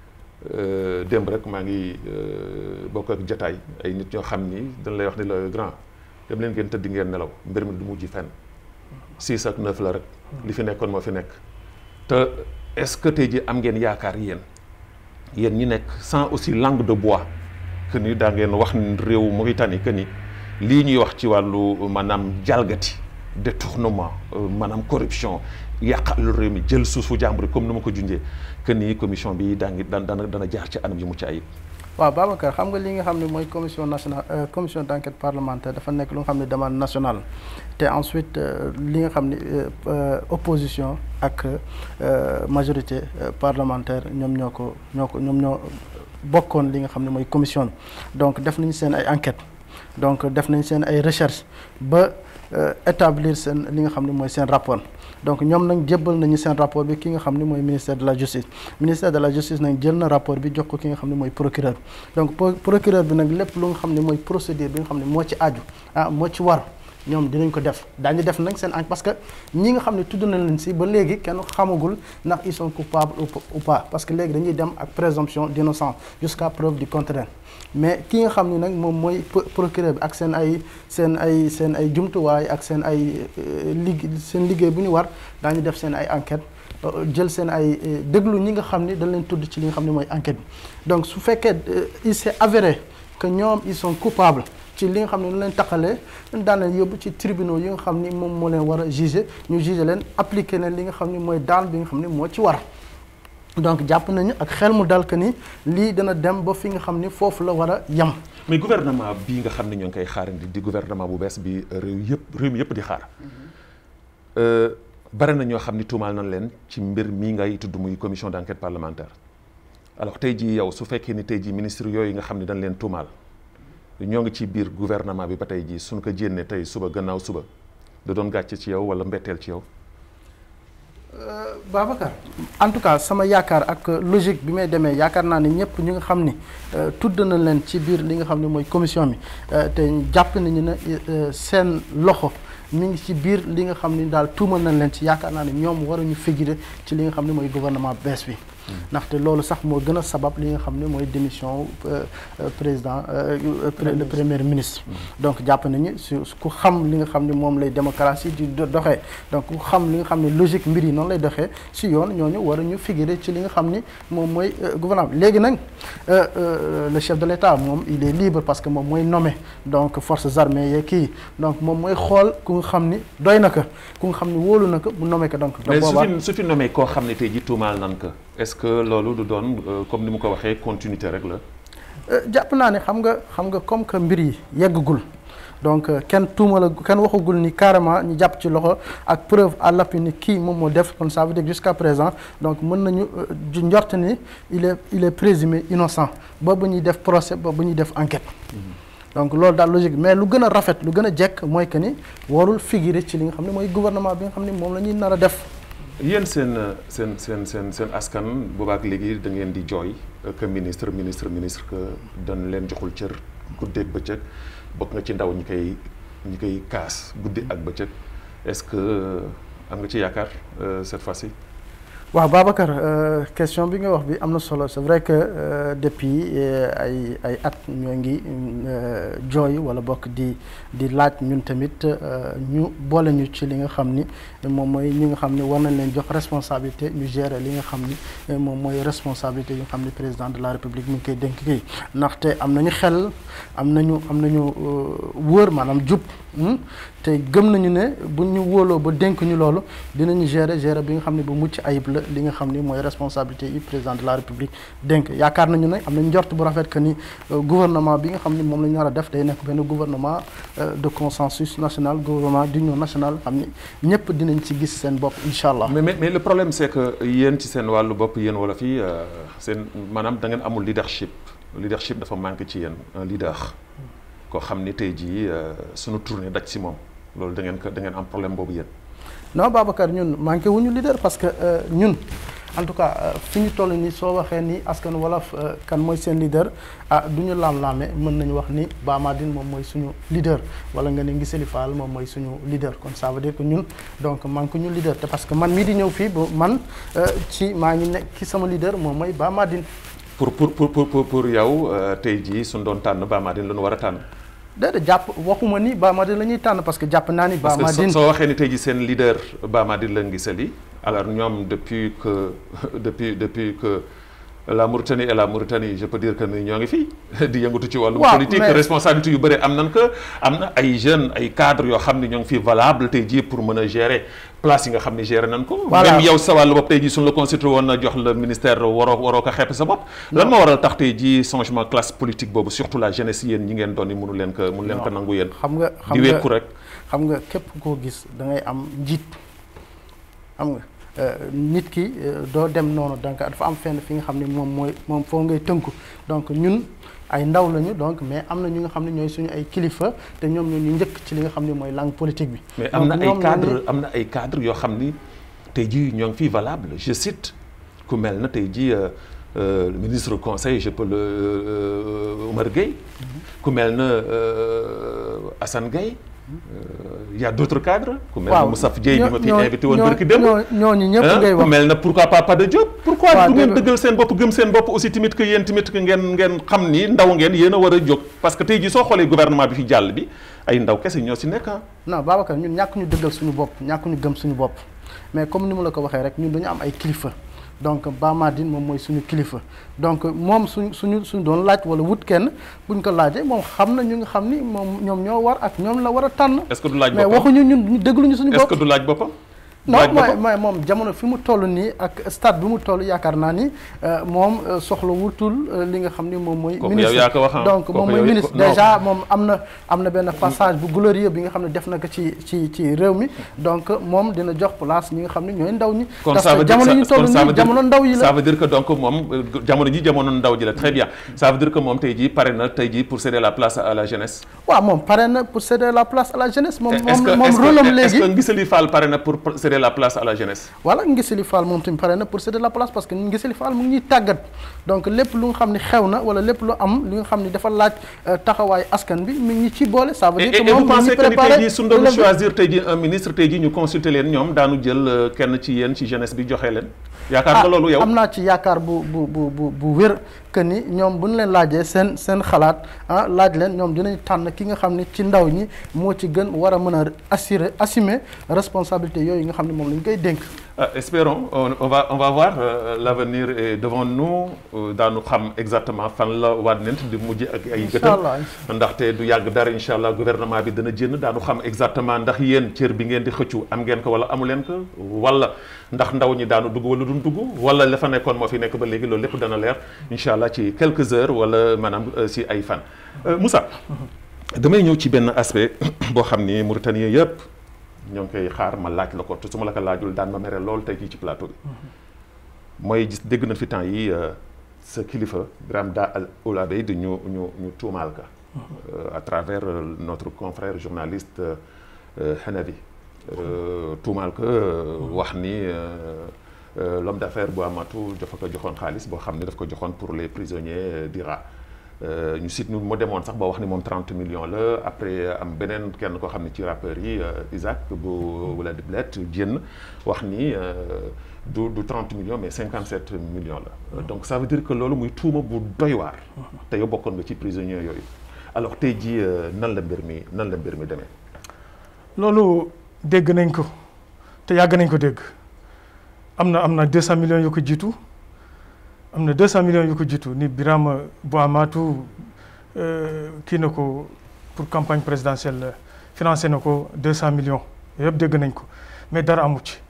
Euh, démb rek maa ngi euh, bokk ak jataay ay nit ñoo xam ni dañ lay wax ni la grand dem leen ngeen tëdd ngeen nelaw mbir mi du mujj fenn six ak neuf la rek li fi nekkoon moo fi nekk te est-ce que tey ji am ngeen yaakaar yéen yéen ñi nekk sans aussi langue de bois que ni daa ngeen wax ni réew Mauritanie que ni lii ñuy wax ci wàllu maanaam jalgati détournement euh, maanaam corruption yàqal réew mi jël suufu jàmbur yi comme ni ma ko junjee que ni commission bi daa ngi daan dana dana jaar ci anam yu mucc ayib. waaw Babacar xam nga li nga xam ne mooy commission nationale euh, commission d'enquête parlementaire dafa nekk lu nga xam ne demande nationale te ensuite euh, li nga xam ne euh, euh, opposition ak euh, majorité euh, parlementaire ñoom ñoo ko ñoo ko ñoom ñoo bokkoon li nga xam ne mooy commission bi donc def nañu seen ay enquêtes donc def nañ seen ay recherches ba euh, établir seen li nga xam ne mooy seen rapport donc ñoom nag jébbal nañu seen rapport bi ki nga xam ne mooy ministère de la justice ministère de la justice nag jël na rapport bi jox ko ki nga xam ne mooy procureur donc pro- procureur bi nag lépp lu nga xam ne mooy procédure bi nga xam ne moo ci aju ah moo ci war ñoom dinañ ko def daañu def nag seen enquête parce que ñi nga xam ne tudd nañ leen si ba léegi kenn xamagul ndax ils sont coupables ou p- ou pas parce que léegi dañuy dem ak présomption d'innocence jusqu'à preuve du contraire mais ki nga xam ne nag moom mooy pro- procureur bi ak seen ay seen ay seen ay jumtuwaay ak seen ay liggéey seen liggéey bu ñu war daañu def seen ay enquête jël seen ay déglu ñi nga xam ni dañ leen tudd ci li nga xam ne mooy enquête bi donc su fekkee il s'est avéré que ñoom ils sont coupables ci li nga xam ne nu leen taxalee daan leen yóbbu ci tribunaux yi nga xam ni moom moo leen war a juger ñu juger leen appliquer leen li nga xam ni mooy daan bi nga xam ni moo ci war donc jàpp nañu ak xel mu dal que ni lii dana dem ba fi nga xam ni foofu la war a yem. mais gouvernement bii nga xam ne ñoo ngi koy xaarandi di gouvernement bu bees bi réew yëpp réew mi yëpp di xaar bare na ñoo xam ni tuumaal nañ leen ci mbir mii ngay tudd muy commission d'enquête parlementaire alors tey jii yow su fekkee ni tey jii ministre yooyu nga xam ne dañ leen tuumaal ñoo ngi ci biir gouvernement bi ba tey jii suñ ko jénnee tey suba gannaaw suba da doon gàcce ci yow wala mbetteel ci yow. Babacar en tout cas sama yaakaar ak logique bi may demee yaakaar naa ne ñëpp ñu nga xam ni tudd na leen ci biir li nga xam ne mooy commission bi te jàpp nañu ne seen loxo mi ngi ci biir li nga xam ni daal tuumal nañ leen ci yaakaar naa ne ñoom waruñu figurer ci li nga xam ne mooy gouvernement bees bi. ndaxte loolu sax moo gën a sabab li nga xam ne mooy démission président le premier ministre. donc jàpp nañu su ku xam li nga xam ne moom lay démocratie di doxee donc ku xam li nga xam ne logique mbir yi noonu lay doxee si yoon ñooñu war a ñu figurer ci li nga xam ni moom mooy gouvernement léegi nag le chef de l'État moom il est libre parce que moom mooy nommé donc forces armées yeeg kii donc moom mooy xool ku nga xam ni doy na ko ku nga xam ni wóolu na ko mu nommé ko donc. mais su fi su fi nommé koo xam ne tey jii tuumaal nan ko est-ce que loolu du doon comme ni mu ko waxee continuité rek la. jàpp naa ne xam nga xam nga comme que mbir yi yeggagul donc kenn tuumala kenn waxagul ni carrément ñu jàpp ci loxo ak preuve à l'appui ni kii moom moo def kon ça veut dire jusqu'à présent donc mën nañu njort ni il est il est présumé innocent ba ba ñuy def procès ba ba ñuy def enquête. donc loolu daal logique mais lu gën a rafet lu gën a jekk mooy que ni warul figurer ci li nga xam ne mooy gouvernement bi nga xam ne moom la ñuy nar a def. yéen seen seen seen seen seen askan boobaak léegi da ngeen di jooy que ministre ministre ministre que dañ leen joxul cër guddeeg bëccëg bokk nga ci ndaw ñi koy ñi koy kaas guddi ak bëccëg est-ce que am nga ci yaakaar cette fois-ci. waaw Babacar question bi nga wax bi am na solo c'est vrai que depuis ay ay at ñoo ngi jooy wala bokk di di laaj ñun tamit ñu boole ñu ci li nga xam ni moom mooy ñi nga xam ni war nañ leen jox responsabilité ñu gérer li nga xam ni moom mooy responsabilité yi nga xam ni président de la république mi ngi koy dénk kii ndaxte am nañu xel am nañu am nañu wóor maanaam jub te gëm nañu ne bu ñu wóoloo ba dénk ñu loolu dinañu gérer gérer bi nga xam ne bu mucc ayib la li nga xam ni mooy responsabilité yi président de la république dénk yaakaar nañu ne am nañ njort bu rafet que ni gouvernement bi nga xam ni moom la ñu war a def day nekk benn gouvernement de consensus national gouvernement d'union nationale xam ni ñëpp dinañ ci gis seen bopp incha allah. mais mais le problème c'est que yéen ci seen wàllu bopp yéen wala fii seen maanaam da ngeen amul leadership leadership dafa manqué ci yéen un leader koo xam ni tey jii sunu tournée daj si moom loolu da ngeen ko da ngeen am problème boobu yéen. non Babacar ñun manqué wuñu leader parce que ñun en tout cas fi ñu toll nii soo waxee ni askan wolof kan mooy seen leader ah du ñu laam-laame mën nañu wax ni Ba Madine moom mooy suñu leader wala nga ne Ngisali Fall moom mooy suñu leader kon ça veut dire que ñun donc manqué ñu leader te parce que man mii di ñëw fii ba man ci maa ngi nekk ki sama leader moom mooy Ba Madine. pour pour pour pour pour yow tey jii suñu doon tànn Ba Madine la ñu war a tànn. déedéet jàpp waxuma ni Ba Madine la ñuy tànn parce que jàpp naa ni. Ba Madine parce que soo waxee ni tey jii seen leader Ba Madine la Ngisali alors ñoom depuis que depuis depuis que la Mauritanie et la Mauritanie je peux dire que ni ñoo ngi fii di yëngatu ci wàllu politique responsabilité yu bëri am nañ que am na ay jeunes ay cadres yoo xam ne ñoo ngi fii valable tey jii pour mën a gérer place yi nga xam ne gérer nañ ko même yow sa wàllu bopp tey jii suñu la constitué woon na jox la ministère waroo waroo ko xepp sa bopp lan moo waral tax tey jii changement classe politique boobu surtout la jeunesse yéen ñi ngeen doon ni mënu leen ko mënu leen ko nangu yéen xam nga di wekku rek xam nga képp koo gis da ngay am njiit xam nga nit ki doo dem noonu donc dafa am fenn fi nga xam ne moom mooy moom foo ngay tënku donc ñun ay ndaw lañu donc mais am na ñu nga xam ne ñooy suñu ay kilifa te ñoom ñoo ñu njëkk ci li nga xam ne mooy langue politique bi. mais am na ay cadre am na ay cadre yoo xam ni tey jii ñoo ngi fii valable je cite ku mel na tey jii ministre conseil je peux le Oumar Gueye ku mel na Assane Gueye il y a d'autres cadres. ku mel na Moussa Dieye bi ma fi invité woon barki dem ñooñu ñëpp ngay wax ku mel na pourquoi pas Pada Diop. pourquoi du ngeen dëggal seen bopp gëm seen bopp aussi tamit que yéen tamit que ngeen ngeen xam ni ndaw ngeen yéen a war a jóg parce que tey jii soo xoolee gouvernement bi fi jàll bi ay ndaw kese ñoo si nekk ah. non Babacar ñun ñàkk ñu dëggal suñu bopp ñàkk ñu gëm suñu bopp mais comme ni mu la ko waxee rek ñun dañu am ay kilifa donc Bamadine moom mooy suñu kilifa donc moom suñ suñu suñ doon laaj wala wut kenn buñ ko laajee moom xam na ñu nga xam ni moom ñoom ñoo war ak ñoom la war a tànn. est-ce que du laaj mais boppam waxuñu ñun ñu dégluñu suñu est-ce bopp. que du laaj boppam. non laaj mooy boppam mooy moom jamono fi mu toll nii ak stade bi mu toll yaakaar naa ni euh, moom euh, soxla wutul euh, li nga xam ni moom mooy. Kooku yow yaa ko wax, ah. donc Kooku moom mooy yow- ministre non. déjà moom am na am na benn passage bu glorieux bi nga xam ne def na ko ci ci ci réew mi donc moom dina jox place ñi nga xam ne ñooy ndaw ñi. kon parce ça veut que dire jamono ñu ça- toll kon ça veut nii dire- jamono ndaw yi la. ça veut dire que donc moom euh, jamono ji jamono ndaw ji la très bien ça veut dire que moom tey jii pare na tey jii pour céder la place à la jeunesse. waaw moom pare na pour céder la place à la jeunesse. moom est-ce que moom moom est-ce rôle am que est-ce léegi. que Ngisali Fall pare na pour pour céder la place à la jeunesse. voilà Ngisali Fall moom tamit pare na pour céder la place parce que Ngisali Fall mu ngi ñuy tàggat donc lépp lu nga xam ne xew na wala lépp lu am li nga xam ne dafa laaj euh, taxawaay askan bi mi ngi ci boole. ça veut et dire et que et vous moom mi pensez ngi que ni tey préparé jii su doon relève bi. choisir tey jii un ministre tey jii ñu consulter leen ñoom daanu jël euh, kenn ci yéen ci jeunesse bi joxe leen. yaakaar nga loolu yow am naa ci yaakaar bu bu bu bu bu wér que ni ñoom bu ñu leen laajee seen seen xalaat ah laaj leen ñoom dinañ tànn ki nga xam ne ci ndaw ñi moo ci gën war a mën a assurer assumer responsabilité yooyu nga xam ne moom la ñu koy dénk. Ah, espérons on, on va on va voir euh, l'avenir est devant nous euh, daanu xam exactement fan la wànnent di mujj ak ay incha gëtam allah ndaxte du yàgg dara incha allah gouvernement bi dana jënd daanu xam exactement ndax yéen cër bi ngeen di xëccu am ngeen ko wala amu leen ko wala ndax ndaw ñi daanu dugg wala duñ dugg wala la fa nekkoon moo fi nekk ba léegi loolu lépp dana leer incha allah ci quelques heures wala maanaam euh, si ay fan. Euh, Moussa damay ñëw ci benn aspect boo xam ni Mauritanie yëpp ñoo ngi koy xaar ma laaj la ko te su ma la ko laajul daan ma mere lool tey jii ci plateau bi mooy gis dégg nañ fi temps yi euh, sa kilifa Birame Da Al Oulabey di ñu ñu ñu tuumaal ka euh, à travers euh, notre confrère journaliste euh, Hanavi euh, tuumaal ka euh, wax ni euh, euh, l'homme d'affaires bu amatu dafa ko joxoon xaalis boo xam ne daf ko joxoon pour les prisonniers d'Ira ñu sit ñu mu demoon sax ba wax ni moom 30 millions la après am beneen kenn koo xam ne ci rappeurs yi euh, Isaac bu wala Diblet génn wax ni euh, du du 30 millions mais 57 millions la donc ça veut dire que loolu muy tuuma bu doy waar te yow bokkoon nga ci prisonniers yooyu alors tey jii euh, nan la mbir mi nan la mbir mi demee loolu dégg nañ ko te yàgg nañ ko dégg am na am na 200 millions yu ko jiitu am na 200 millions yu ko jiitu ni Birama Boamatu kii na ko pour campagne présidentielle financé na ko 200 millions yëpp dégg nañ ko mais dara amu ci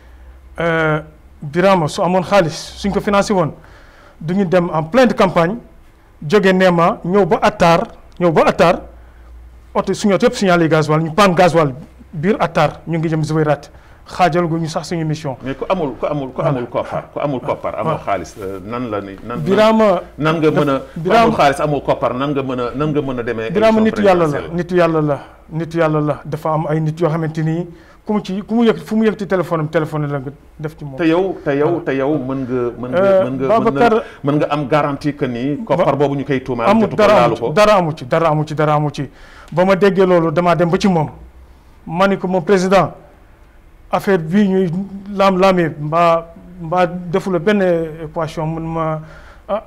Birama su amoon xaalis suñ ko financé woon du ñu dem en pleine campagne jóge Néma ñëw ba Attar ñëw ba Attar oto suñu oto yëpp signalé gasoil ñu paan gasoil biir Attar ñu ngi jëm Zouérate xaajal gu ñu sax suñu mission. mais ku amul ku amul ku amul koppar ku amul koppar amoo xaalis euh, nan la ni nan Birama nan nga mën a ku Birama- amul xaalis amoo koppar nan nga mën a nan nga mën a demee Birama élection nitu yàlla la présidentielle? nitu yàlla la nitu yàlla la dafa am ay nit yoo xamante ni ku mu ci ku mu yëg fu mu yëg ci téléphone am téléphone la nga def ci moom. te yow te yow te yow mën nga mën nga Euh, mën nga mën Babacar- nga mën nga am garantie que ni koppar boobu ñu koy tuumaal amul jotu ko dara laalu amu ci ko dara amu ci dara amu ci dara amu ci ba ma déggee loolu damaa dem ba ci moom ma ni ko moom président affaire bii ñuy laam-laamee mbaa mbaa defula benn équation mun ma ah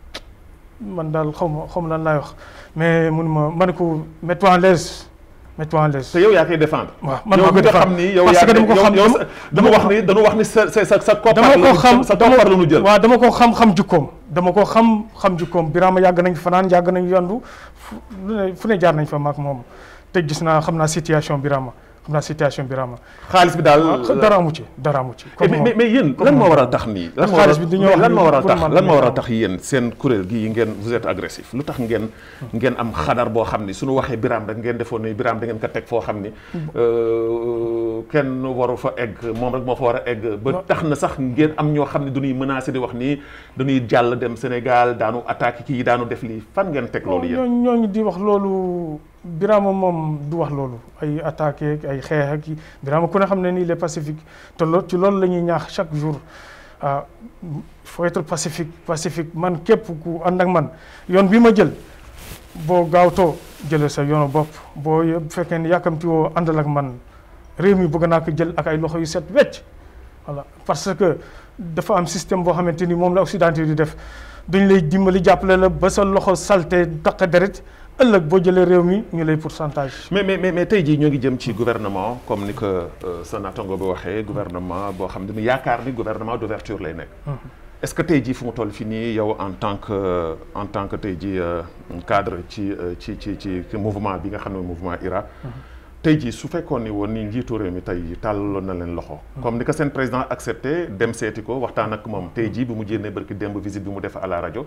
man daal xaw ma xaw ma lan laay wax mais mun ma ma ne ko mets-toi en l'aise mets-toi en l'aise te yow yaa koy défendre waaw man yow maa mi ko nga xam défendre ni yow parce yaa que dama ko yow- xam yow dama- sa- dama wax ni dañu wax ni sa sa sa sa koppar dama ko la xam ñu- sa koppar la ñu jël waaw dama ko xam xam jukkoom dama ko xam xam jukkoom Birama yàgg nañ fanaan yàgg nañ yandu fu lu ne fu ne jaar nañ fa maak moom te gis naa xam naa situation Birama xam naa situation Birama xaalis bi daal waaw dara amu ci dara amu ci Eh, comme mais moom. mais mais yéen comme lan moo moom. waral tax nii lan moo xaalis waral bi dañoo mais wax lan ni moo waral pour tax man lan moo waral dañoo tax yéen seen kuréel gi yi ngeen vous êtes agressif lu tax ngeen ngeen am xadar boo xam ni suñu waxee Birame rek ngeen defoon ni Birame da ngeen ko teg foo xam ni euh, kenn waru fa egg moom rek moo fa war a egg ba tax na sax ngeen am ñoo xam ne dañuy menacé di wax nii dañuy jàll dem Sénégal daanu attaqué kii daanu def lii fan ngeen teg loolu yéen ñooñu ñooñu di wax loolu Birama moom du wax loolu ay attaqué ak ay xeex ak yi Birama ku ne xam ne nii il est pacifique te loolu ci loolu la ñuy ñaax chaque jour ah il faut être pacifique pacifique man képp ku ànd ak man yoon bi ma jël boo gaawtoo jëlee sa yoonu bopp boo ye- bu fekkee ne yàkkamti woo àndal ak man réew mi bëgg naa ko jël ak ay loxo yu set wecc voilà parce que dafa am système boo xamante ni moom la occidentaux di def dañ lay dimbali jàppale la ba sa loxo salte taq deret ëllëg boo jëlee réew mi ñu lay pourcentage. mais mais mais tey jii ñoo ngi jëm ci gouvernement comme ni ko sa naataango bi waxee gouvernement boo xam ne mu yaakaar ni gouvernement d'ouverture lay nekk. est-ce que tey jii fu mu toll fi nii yow en tant que en tant que tey jii cadre ci ci ci ci mouvement bi nga xam ne mouvement IRA. tey jii su fekkoon ni woon ni njiitu réew mi tey tàllaloon na leen loxo. comme ni ko seen président accepté dem seeti ko waxtaan ak moom tey jii bi mu jénnee barki démb visite bi mu def à la rajo.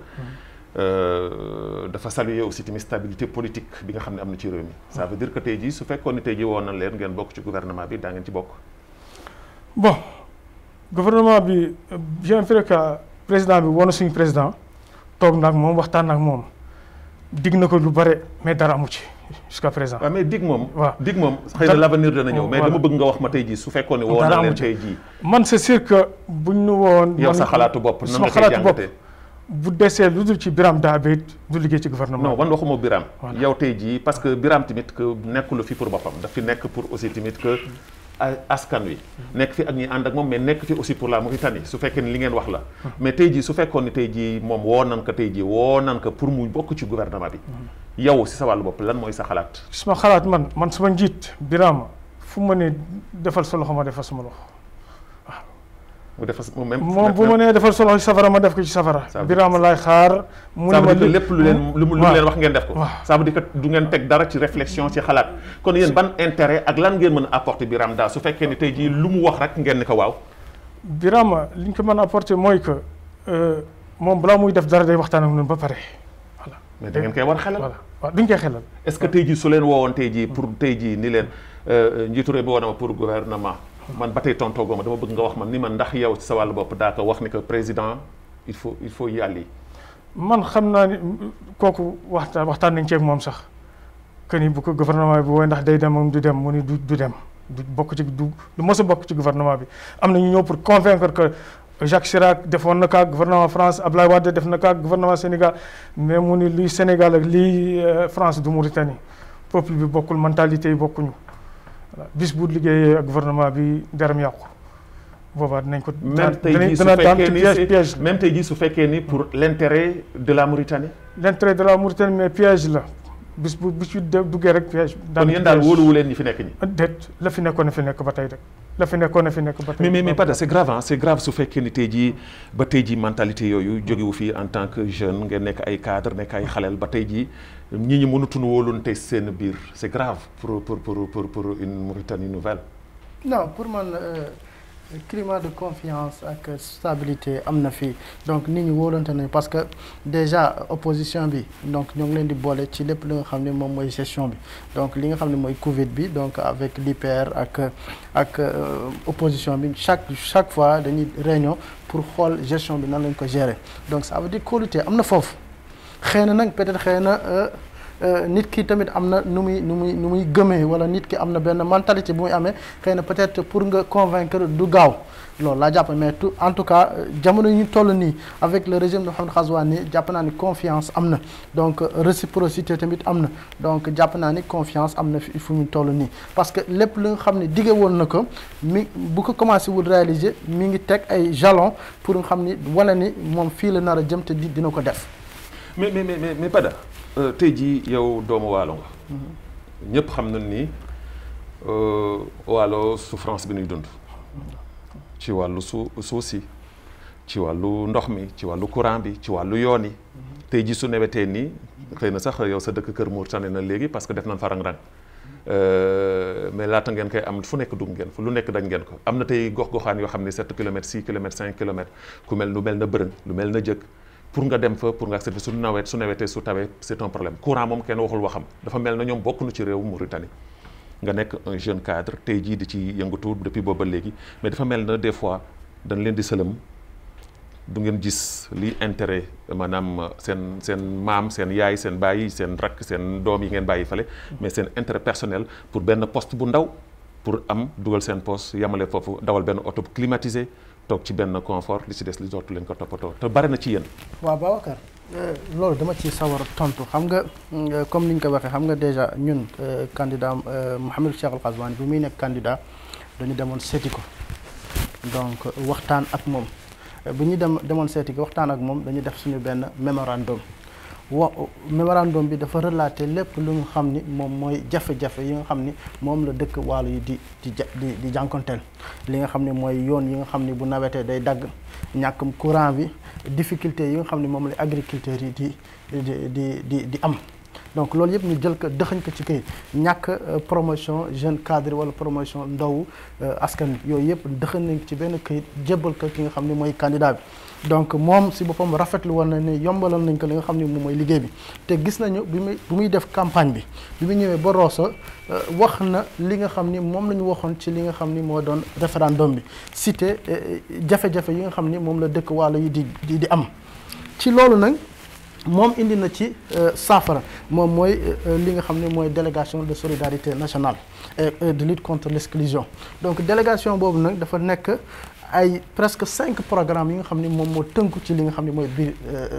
dafa saluer aussi tamit stabilité politique bi nga xam ne am na ci réew mi. ça veut dire que tey jii su fekkoon ni tey jii woon na leen ngeen bokk ci gouvernement bi daa ngeen ci bokk. bon gouvernement bi bien vrai que président bi woon na suñu président toog na ak moom waxtaan ak moom dig na ko lu bare mais dara amu ci jusqu'à présent. waaw mais dig moom. waaw dig moom xëy na l'avenir dana ñëw. mais dama bëgg nga wax ma tey jii su fekkoon ni woon na leen tey jii. man c'est sûr que buñ nu woon. yow sa xalaatu bopp nan sama nga koy xalaatu bopp jàngatee. bu desee lu dul ci Biram Daabé du liggéey ci gouvernement. non man waxuma Biram Voilà. yow tey jii parce que Biram tamit que nekkul fi pour boppam daf fi nekk pour aussi tamit que a- askan wi nekk fi ak ñi ànd ak moom mais nekk fi aussi pour la Mauritanie su fekkee ni li ngeen wax la mais tey jii su fekkoon ni tey jii moom woo nan ko tey jii woo nan ko pour mu bokk ci gouvernement bi yow si sa wàllu bopp lan mooy sa xalaat suma xalaat man man suma njiit Birama fu ma ne defal sa loxo ma defal sama loxo. mu defa mu même moom bu ma nee defal sa loxo ci safara ma def ko ci safara. Ça veut- Birama laay xaar. mu ça ne veut ma dire que lépp lu leen lu mu lu mu waaw. leen wax ngeen def ko waaw. ça veut dire que du ngeen teg dara ci réflexion ci xalaat kon yéen ban intérêt ak lan ngeen mën a apporter Biram daal su fekkee ni tey jii lu mu wax rek ngeen ni ko waaw Birama li ñu ko mën a apporter mooy que euh, moom balaa muy def dara day waxtaan ak ñun ba pare. voilà mais da ngeen koy war xelal voilà waaw duñ koy xelal. est-ce que tey jii su leen woowoon tey jii pour tey jii ni leen euh, njiitu réew bi woon na ma pour gouvernement man ba tey tontoogoo ma dama bëgg nga wax man ni man ndax yow ci sa wàllu bopp daa ko wax ni que président il faut il faut y aller man xam naa ni kooku waxtaan waxtaan nañ ci ak moom sax que ni bu ko gouvernement bi wooy ndax day dem moom du dem mu ni du du dem du bokk ci du du mos a bokk ci gouvernement bi am na ñu ñëw pour convaincre que Jacques Chirac defoon na kaag gouvernement France Ablaye Wade def na kaag gouvernement Sénégal mais mu ni lii Sénégal ak lii euh, France du Mauritanie peuple bi bokkul mentalité yi bokkuñu voilà bis bu liggéeyee ak gouvernement bi deram yàqu boobaa dinañ ko. même tey danañ jii su dana daan fekkee te ni piège c'est- piège la. même tey jii su fekkee ni pour l'intérêt de la Mauritanie l'intérêt de la Mauritanie mais piège la bis bu bis yu de- duggee rek piège. kon yéen daal wóoluwu leen ñi fi nekk ñi déet la fi nekkoon na fi nekk ba tey rek la fi nekkoon na fi nekk ba tey. mais mais mais Pada c'est grave hein c'est grave su fekkee ni tey jii ba tey jii mentalité yooyu jógewu fii en tant que jeune ngeen nekk ay cadre nekk ay xaleel ba tey jii ñi ñi mënatuñu wóolunte seen biir c'est grave pour pour pour pour pour une Mauritanie nouvelle non pour man euh, climat de confiance ak stabilité am na fii donc nit ñi wóolante nañu parce que déjà opposition bi donc ñoo ngi leen di boole ci lépp li nga xam ne moom mooy gestion bi donc li nga xam ne mooy Covid bi donc avec l'IPR ak ak euh, opposition bi chaque chaque fois dañuy réunion pour xool gestion bi nan lañ ko gérer donc ça veut dire kóolute am na foofu xëy na nag peut-être xëy na euh, euh, nit ki tamit am na nu muy nu muy nu muy gëmee wala nit ki am na benn mentalité bu muy amee xëy na peut-être pour nga convaincre du gaaw loolu laa jàpp mais tout en tout cas euh, jamono yi ñu toll nii avec le régime de Mohamed Ghazouani jàpp naa ni confiance am na donc euh, réciprocité tamit am na donc jàpp naa ni confiance am na fi fu ñu toll nii parce que lépp li nga xam ne dige woon na ko mi bu ko commencé wul réaliser mi ngi teg ay jalons pour nga xam ni wane ni moom fii la nar a jëm te di dina ko def. mais mais mais mais mais Pada euh, tey jii yow doomu waalo nga ñëpp xam nañ ni euh, waalo souffrance bi ñuy dund ci wàllu su suuf si ci wàllu ndox mi ci wàllu courant bi ci wàllu yoon yi tey jii su newetee nii xëy na sax yow sa dëkk Kër Mour tane na léegi parce que def nañ fa rang-rang Euh, mais laata ngeen koy am fu nekk dugg ngeen fu lu nekk dañ ngeen ko am na tey gox-goxaan yoo xam ne 7 kilomètres 6 kilomètres 5 kilomètres ku mel lu mel na bërën lu mel na jëkk pour nga dem fa pour nga accéder su nawet su nawetee su tawee c'est un problème courant moom kenn waxul waxam dafa mel na ñoom bokkuñu ci réewu Mauritanie nga nekk un jeune cadre tey jii di ci yëngatu depuis booba léegi mais dafa mel na des fois dañ leen di sëlëm du ngeen gis li intérêt maanaam seen seen maam seen yaay seen baay seen rakk seen doom yi ngeen bàyyi fale mais seen intérêt personnel pour benn poste bu ndaw pour am dugal seen poste yamale foofu dawal benn oto climatisé toog ci benn confort li ci des li dootu leen ko toppatoo te bari na ci yéen. waaw Babacar loolu dama ci sawar a tontu xam nga euh, comme ni ñu ko waxee xam nga déjà ñun euh, candidat euh, Mouhamadou Cheikh Al Ghazouani bi muy nekk candidat dañu demoon seeti ko donc waxtaan ak moom bu ñu dem demoon seeti ko waxtaan ak moom dañu def suñu benn mémorandum wa mémorandum bi dafa relater lépp lu nga xam ni moom mooy jafe-jafe yi nga xam ni moom la dëkk Waalo yi di di di di jànkonteel li nga xam ne mooy yoon yi nga xam ni bu nawetee day dagg ñàkkum courant bi difficulté yi nga xam ne moom la agriculteurs yi di di di di di am donc loolu yëpp ñu jël ko dëxañ ko ci kayit ñàkk promotion jeune cadre wala promotion ndaw askan wi yooyu yëpp dëxañ nañ ci benn kayit jébbal ko ki nga xam ne mooy candidat bi donc moom si boppam rafetlu woon na ne yombalal nañ ko li nga xam ne moom mooy liggéey bi te gis nañu bi muy bi muy def campagne bi bi mu ñëwee ba Rosso wax na li nga xam ni moom la ñu waxoon ci li nga xam ni moo doon référendum bi cité jafe-jafe yi nga xam ni moom la dëkk Waalo yi di di di am ci loolu nag moom indi na ci saafara moom mooy li nga xam ne mooy délégation de solidarité nationale et de lutte contre l'exclusion donc délégation boobu nag dafa nekk ay presque cinq programmes yi nga xam ne moom moo tënku ci li nga xam ne mooy biir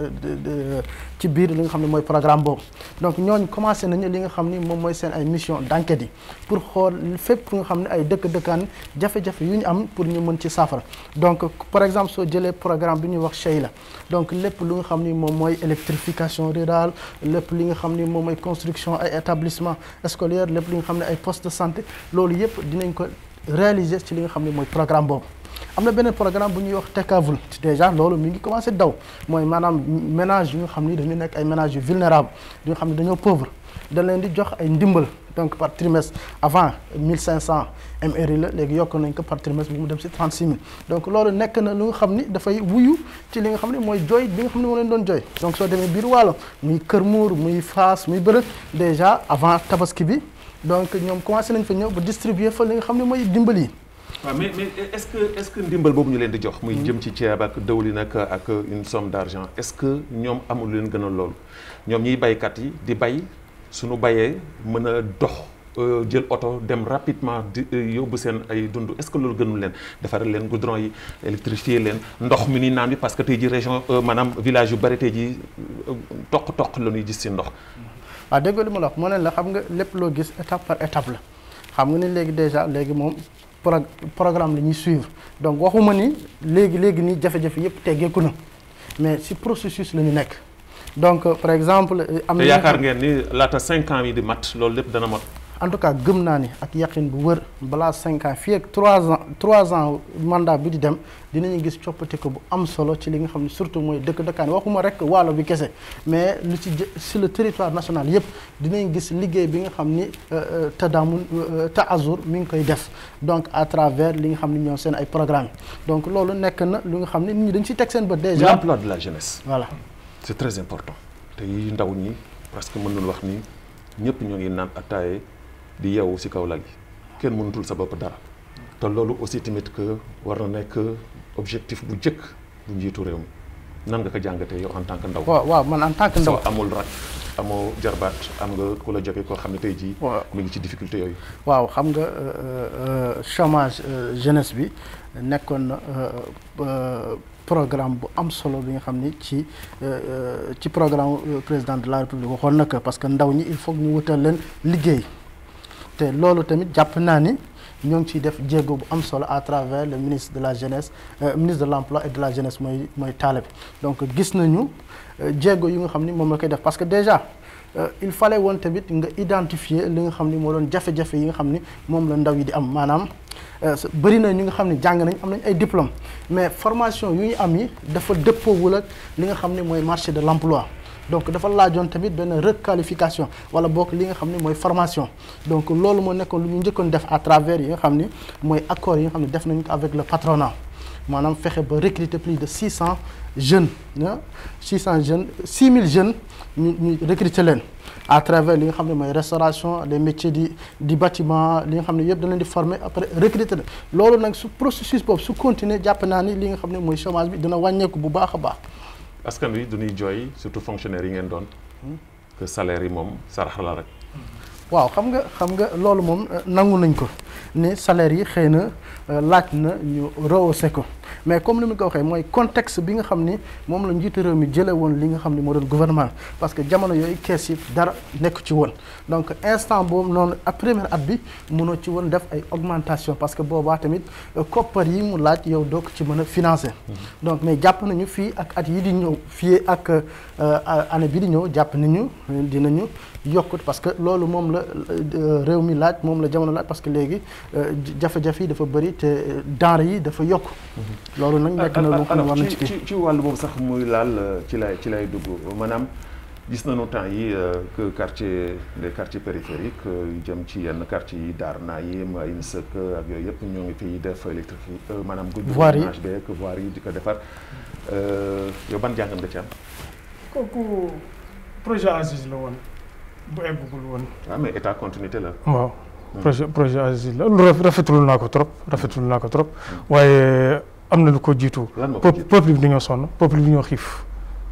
ci biir li nga xam ne mooy programme boobu donc ñooñu commencé nañu li nga xam ni moom mooy seen ay mission d'enquête yi pour xool fépp nga xam ne ay dëkk-dëkkaan jafe-jafe yu ñu am pour ñu mën ci saafara donc par exemple soo jëlee programme bi ñuy wax Sheila donc lépp lu nga xam ni moom mooy électrification rurale lépp li nga xam ni moom mooy construction ay établissement scolaire lépp li nga xam ne ay poste de santé loolu yëpp dinañ ko réaliser ci li nga xam ne mooy programme boobu am na beneen programme bu ñuy wax Tekavul déjà loolu mi ngi commencé daw mooy maanaam ménage yu nga xam ni dañu nekk ay ménages yu vulnérables yu nga xam ne dañoo pauvre dañ leen di jox ay ndimbal donc par trimestre avant 1500 MRI la léegi yokk nañ ko par trimestre bu mu dem si 36000 donc loolu nekk na lu nga xam ni dafay wuyu ci li nga xam ne mooy jooy bi nga xam ne moo leen doon jooy donc soo demee biir Waalo muy Kër Muur muy Faas muy Bërëg déjà avant tabaski bi donc ñoom commencé nañ fa ñëw ba distribuer fa li nga xam ne mooy dimbal yi. waaw mais mais est-ce que est-ce que ndimbal boobu ñu leen di jox. muy jëm ci ceeb ak dëwlin ak ak une somme d'argent est-ce que ñoom amul leen gënal loolu ñoom ñiy baykat yi di bay suñu bayee mën a dox jël oto dem rapidement di yóbbu seen ay dund est-ce que loolu gënul leen defaral leen goudron yi électrifier leen ndox mi ni naan bi parce que tey ji région maanaam village yu bari tey ji toq-toq la ñuy gis ci ndox. waaw dégg li ma la wax moo ne la xam nga lépp loo gis étape par étape la xam nga ni léegi déjà léegi moom. pro programme la ñuy suivre donc waxuma ni léegi léegi nii jafe-jafe yëpp teggeeku na mais ci processus la ñu nekk donc par exemple. am na yaakaar ngeen ni laata cinq ans yi di mat loolu lépp dana mat. en tout cas gëm naa ni ak yaqin bu wër balaa cinq ans fii ak trois ans trois ans mandat bi di dem dinañu gis coppite ko bu am solo ci li nga xam ne surtout mooy dëkk dëkkaan waxuma rek waalo bi kese mais lu ci sur le territoire national yëpp dinañ gis liggéey bi nga xam ni Tadamul Taazur mi ngi koy def donc à travers li nga xam ni ñoo seen ay programme donc loolu nekk na lu nga xam ne nit ñi dañ ci teg seen bët déjà l'emploi de la jeunesse. voilà c'est très important te yi ndaw ñi parce que mën nañu wax ni ñëpp ñoo ngi naan attaaye di yeewu ci kaw lal yi kenn mënutul sa bopp dara te loolu aussi tamit que war na nekk objectif bu njëkk bu njiitu réew mi nan nga ko jàngatee yow en tant que ndaw. waaw waaw man en tant que ndaw soo amul rak amoo jarbaat am nga ku la jóge koo xam ne tey jii. waaw mi ngi ci difficulté yooyu. waaw xam nga chômage jeunesse bi nekkoon na programme bu am solo bi nga xam ni ci ci programme président de la république waxoon na ko parce que ndaw ñi il faut ñu wutal leen liggéey te loolu tamit jàpp naa ni ñoo ngi ciy def jéego bu am solo à travers le ministre de la jeunesse ministre de l'emploi et de la jeunesse mooy mooy Taleb donc gis nañu jéego yi nga xam ni moom la koy def parce que déjà il fallait woon tamit nga identifier li nga xam ni moo doon jafe-jafe yi nga xam ni moom la ndaw yi di am maanaam bëri na ñu nga xam ne jàng nañ am nañ ay diplôme mais formation yu ñu am yi dafa dëppoowul ak li nga xam ne mooy marché de l'emploi donc dafa laajoon tamit benn requalification wala bokk li nga xam ne mooy formation donc loolu moo nekkoon lu ñu njëkkoon def à travers yi nga xam ni mooy accords yi nga xam ne def nañ ko avec le patronat maanaam fexe ba recruter plus de 600 jeunes ah 600 jeunes 6000 jeunes ñu ñu recruter leen à travers li nga xam ne mooy restauration les métiers di di bâtiment li nga xam ne yëpp da leen di former après recruter leen loolu nag su processus boobu su continuer jàpp naa ni li nga xam ne mooy chômage bi dina wàññeeku bu baax a baax. askan wi du ñuy jooy surtout fonctionnaires yi ngeen doon que salaire yi moom sarax la rek. waaw xam nga xam nga loolu moom nangu nañ ko ne salaire yi xëy na laaj na ñu rehausser ko mais comme ni mu ko waxee mooy contexte bi nga xam ni moom la njiitu réew mi jëlee woon li nga xam ni moo doon gouvernement parce que jamono yooyu kees yi dara nekk ci woon donc instant boobu noonu à première at bi mënoo ci woon def ay augmentation parce que boobaa tamit koppar yi mu laaj yow doo ko ci mën a financer donc mais jàpp nañu fii ak at yi di ñëw fii ak année bi di ñëw jàpp nañu dinañu yokkut parce que loolu moom la réew mi laaj moom la jamono laaj parce que léegi jafe-jafe yi dafa bëri te denrée yi dafa yokk loolu nag nekk na lu xam ne war na ci ci ci wàllu boobu sax muy laal ci lay ci lay dugg maanaam gis nañu temps yi que quartier les quartiers périphériques yu jëm ci yenn quartier yi Darna yi Mayine Seck ak yooyu yëpp ñoo ngi fiy def électrique maanaam goudronnage beeg voirie yi di ko defar yow ban jàngat nga ci am kooku projet Aziz la woon bu eggugul woon waaw mais état continuité la waaw projet projet Aziz la lu rafetul naa ko trop rafetul naa ko trop waaye am na lu ko jiitu lan moo ko jiitu peuple bi dañoo sonn peuple bi dañoo xiif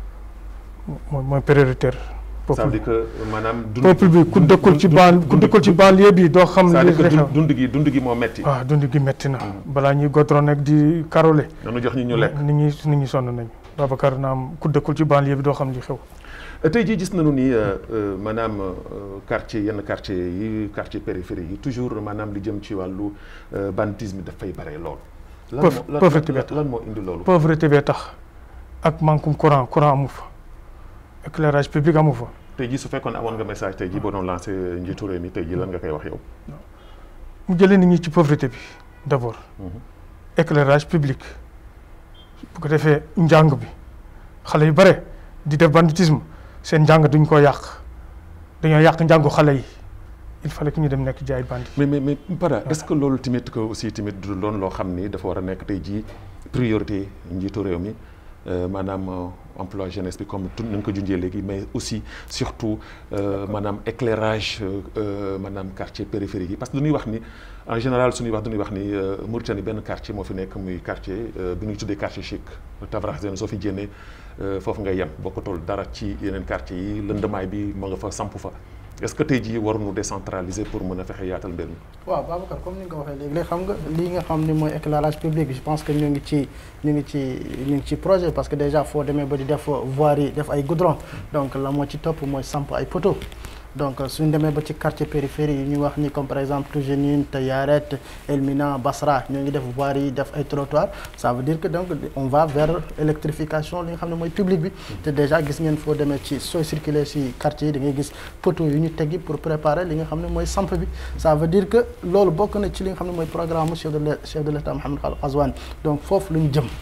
mooy mooy prioritaire ça veut dire que maanaam dund peuple bi ku dëkkul ci ban ku dëkkul ci banlieue bi doo xam c'est-à-dire que li xew dund gi dund gi moo metti waaw dund gi métti na balaa ñuy godron nag di karole nanu jox ñi ñu lekk nit ñi nit ñi sonn nañu Babacar naam ku dëkkul ci banlieue bi doo xam li xew tey jii gis nañu ni maanaam quartier yenn quartier yi quartier périphérique yi toujours maanaam li jëm ci wàllu banditisme dafay bare lool. lan Pauvre- moo pauvreté lan bi lan moo indi loolu. pauvreté bee tax ak manquum courant courant amu fa éclairage public amu fa tey jii su fekkoon amoon nga message tey jii boo doon lancé njiitu réew mi tey jii lan nga koy wax yow. mu jëlee nit ñi ci pauvreté bi d'abord Mhm. éclairage public bu ko defee njàng bi xale yu bare di def banditisme seen njàng duñ ko yàq dañoo yàq njàngu xale yi il fallait que ñu dem nekk jaay bandi mais mais mais Pada est-ce que loolu tamit que aussi tamit du doon loo xam ni dafa war a nekk tey jii priorité njiitu réew mi euh, maanaam euh, emploi jeunesse bi comme tu nañ ko junjee léegi mais aussi surtout euh, maanaam éclairage euh, euh, maanaam quartier périphérique yi parce que dañuy wax ni en général suñuy wax dañuy wax ni euh, Mauritanie benn quartier moo fi nekk muy quartier euh, bi ñuy tuddee quartier chic Tavraxzen soo fi jénnee euh, foofu ngay yem bokkatul dara ci yeneen quartier yi lëndamaay bi moo nga fa samp fa est-ce que tey jii waruñu décentraliser pour mën a fexe yaatal mbir mi. waaw Babacar comme ni nga ko waxee léegi léegi xam nga lii nga xam ni mooy éclairage public je pense que ñu ngi ci ñu ngi ci ñu ngi ci projet parce que déjà foo demee ba di def voirie yi def ay goudron donc la moo ci topp mooy samp ay poteaux donc suñ demee ba ci quartier périphérie yi ñu wax ni comme par exemple Tougénine Tayaret Elmina Basra ñoo ngi def voirie yi def ay trottoirs ça veut dire que donc on va vers électrification li nga xam ne mooy public bi te déjà gis ngeen foo demee ci sooy circuler ci quartier yi da ngay gis poteaux yu ñu teggi pour préparer li nga xam ne mooy samp bi ça veut dire que loolu bokk na ci li nga xam ne mooy programme chef de l' chef de l' état Mohamed Khalil Ghazouani donc foofu lu ñu jëm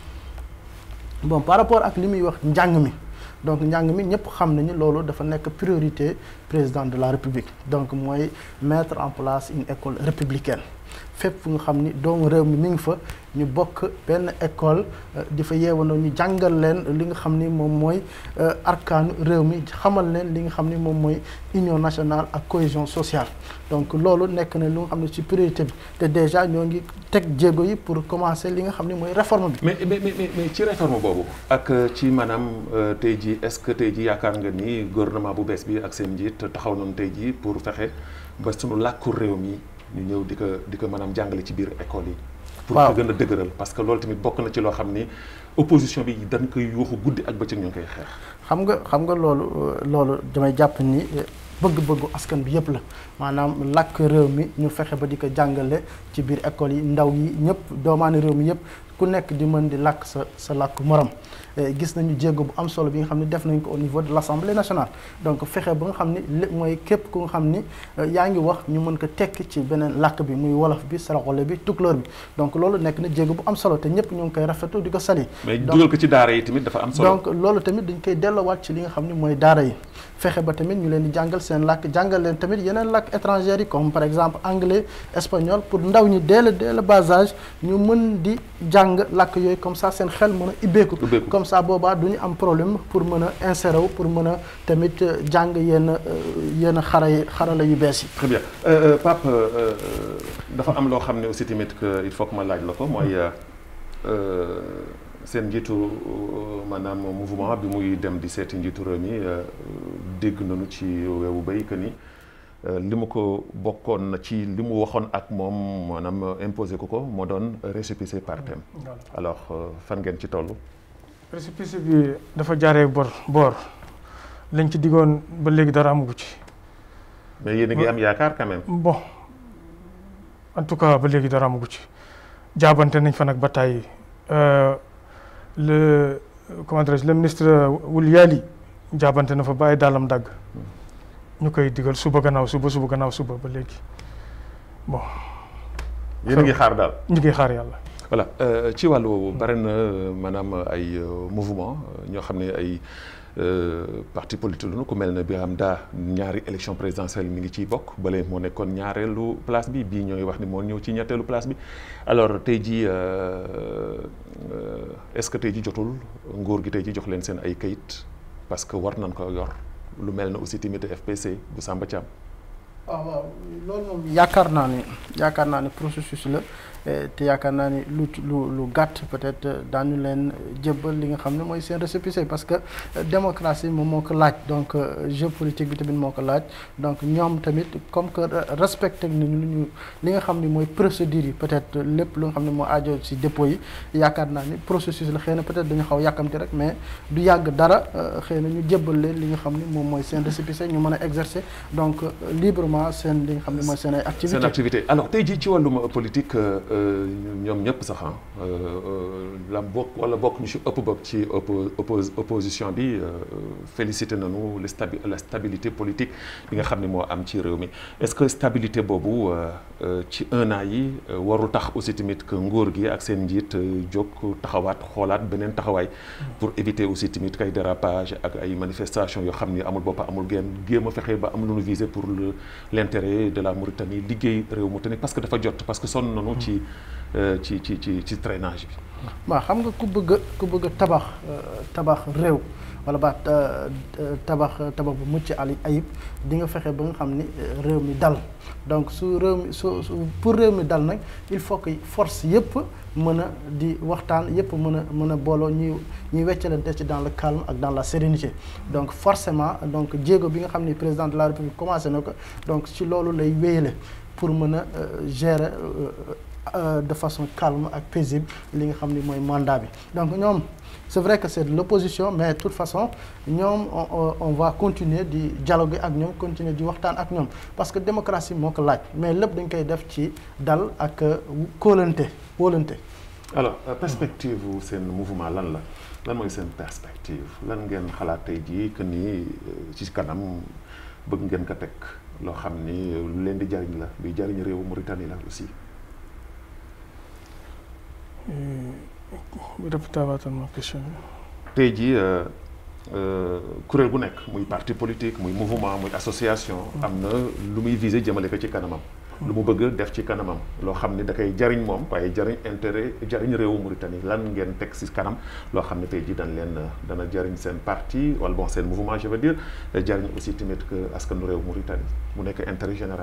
bon par rapport ak li muy wax njàng mi donc njàng mi ñëpp xam nañu loolu dafa nekk priorité président de la république donc mooy mettre en place une école républicaine fépp fu nga xam ni doomu réew mi mi ngi fa ñu bokk benn école di fa yeewandoo ñu jàngal leen li nga xam ni moom mooy arkaanu réew mi xamal leen li nga xam ni moom mooy union nationale ak cohésion sociale donc loolu nekk na lu nga xam ne ci priorité bi te déjà ñoo ngi teg jéego yi pour commencer li nga xam ni mooy réforme bi. mais mais mais mais ci réforme boobu ak ci maanaam tey jii est-ce que tey jii yaakaar nga ni gouvernement bu bees bi ak seen njiit taxaw nañu tey jii pour fexe ba sunu làkku réew mi ñu ñëw di ko di ko maanaam jàngale ci biir école yi. pour waaw ko gën a dëgëral parce que loolu tamit bokk na ci loo xam ni opposition bi dañ koy yuuxu guddi ak bëccëg ñu ngi koy xeex. xam nga xam nga loolu loolu damay jàpp ni bëgg-bëggu askan bi yëpp la maanaam làkk réew mi ñu fexe ba di ko jàngale ci biir école yi ndaw yi ñëpp doomaani réew mi yëpp ku nekk di mën di làkk sa sa làkk morom gis nañu jéego bu am solo bi nga xam ne def nañ ko au niveau de l'Assemblée nationale donc fexe ba nga xam ni lépp mooy képp ku nga xam ni yaa ngi wax ñu mën ko tekki ci beneen làkk bi muy wolof bi saraxole bi tukulóor bi donc loolu nekk na jéego bu am solo te ñëpp ñu ngi koy rafetlu di ko sali mais dugal ko ci daara yi tamit dafa am solo. donc loolu tamit dañ koy delloowaat ci li nga xam ni mooy daara yi fexe ba tamit ñu leen di jàngal seen làkk jàngal leen tamit yeneen làkk étrangers yi comme par exemple anglais espagnol pour ndaw ñi dès le dès le bas âge ñu mën di jàng làkk yooyu comme ça seen xel mën a ibbeeku Ubbeeku. comme ça boobaa du ñu am problème pour mën a insérer wu pour mën a tamit jàng yenn yenn xara yi xarala yu bees yi très bien Euh, euh, Pape euh, euh, dafa am loo xam ne aussi tamit que il faut que ma laaj la ko mooy euh, seen njiitu euh, maanaam mouvement bi muy dem di seeti njiitu réew mi euh, dégg nañu ci weewu bay que ni li mu ko bokkoon na ci li mu waxoon ak moom maanaam imposé ko ko moo doon récépissé par thème alors fan ngeen ci toll. récépissé bi dafa jaaree bor boor lañ ci diggoon ba léegi dara amagu ci. mais yéen a ngi am yaakaar quand même. bon en tout cas ba léegi dara amagu ci jaabante nañ fa nag ba tàyyi le comment dirais-je le ministre Wulyali jaabante na fa ba ay daalam dagg ñu koy digal suba gannaaw suba suba gannaaw suba ba léegi bon. yéen a ngi xaar daal. ñu ngi xaar yàlla. voilà ci wàllu woowu bare na maanaam ay mouvement ñoo xam ne ay parti politique lu ku mel ne Birame Da ñaari élection présidentielle mi ngi ciy bokk bale moo nekkoon ñaareelu place bi bii ñooy wax ni moo ñëw ci ñetteelu place bi alors tey jii est-ce que tey ji jotul nguur gi tey ji jox leen seen ay kayit parce que war nañ ko yor lu mel ne aussi tamit FPC bu Samba Thiam. waaw waaw loolu moom yaakaar naa ni yaakaar naa ni processus la te yaakaar naa ni lu lu lu gàtt peut-être daañu leen jébbal li nga xam ne mooy seen récépissé parce que démocratie moom moo ko laaj donc jeu politique bi tamit moo ko laaj donc ñoom tamit comme que respecté nañu lu ñu li nga xam ne mooy procédure yi peut-être lépp lu nga xam ne moo aajo ci dépôt yi yaakaar naa ni processus la xëy na peut-être dañu xaw yàkkamti rek mais du yàgg dara xëy na ñu jébbal leen li nga xam ne moom mooy seen récépissé ñu mën a exercer donc librement seen li nga xam ne mooy seen ay activité seen activité alors tey jii ci wàllum politique ñoom ñëpp sax la bokk wala bokk ñu ci ëpp bokk ci opposition bi félicité nañu la stabilité politique bi nga xam ne moo am ci réew mi est-ce que stabilité boobu ci un an yi warul tax aussi tamit que nguur gi ak seen njiit jóg taxawaat xoolaat beneen taxawaay pour éviter aussi tamit kay dérapage ak ay manifestations yoo xam ni amul bopp amul genn géem a fexe ba am lu nu viser pour le l'intérêt de la Mauritanie liggéey réew Mauritanie parce que dafa jot parce que sonn nañu ci ci ci ci ci traînage bi. waaw xam nga ku bëgg a ku bëgg a tabax tabax réew wala ba tabax tabax bu mucc ali ayib di nga fexe ba nga xam ni réew mi dal donc su réew mi su pour réew mi dal nag il faut que force yëpp mën a di waxtaan yëpp mën a mën a booloo ñuy ñuy weccalante ci dans le calme ak dans la sérénité donc forcément donc jéego bi nga xam ni président de la république commencé na ko donc ci loolu lay wéyale pour mën a gérer de façon calme ak paisible li nga xam ni mooy mandat bi donc ñoom c'est vrai que c'est de l'opposition mais de toute façon ñoom on, on va continuer di dialoguer ak ñoom continuer di waxtaan ak ñoom parce que démocratie moo ko laaj mais lépp dañ koy def ci dal ak kóolante wóolante alors perspective wu seen mouvement lan la lan mooy seen perspective lan ngeen xalaat tey jii que ni ci kanam bëgg ngeen ko teg loo xam ni lu leen di jariñ la luy jariñ réewu Mauritanie la aussi répétaatal ma question bi. tey jii kuréel bu nekk muy parti politique muy mouvement muy association. am na lu muy viser jëmale ko ci kanamam. lu mu bëgg def ci kanamam loo xam ni da koy jariñ moom waaye jariñ intérêt jariñ réewu Mauritanie lan ngeen teg ci kanam loo xam ne tey jii dañ leen dana jariñ seen parti wala bon seen mouvement je veux dire jariñ aussi tamit que askanu réewu Mauritanie mu nekk intérêt général.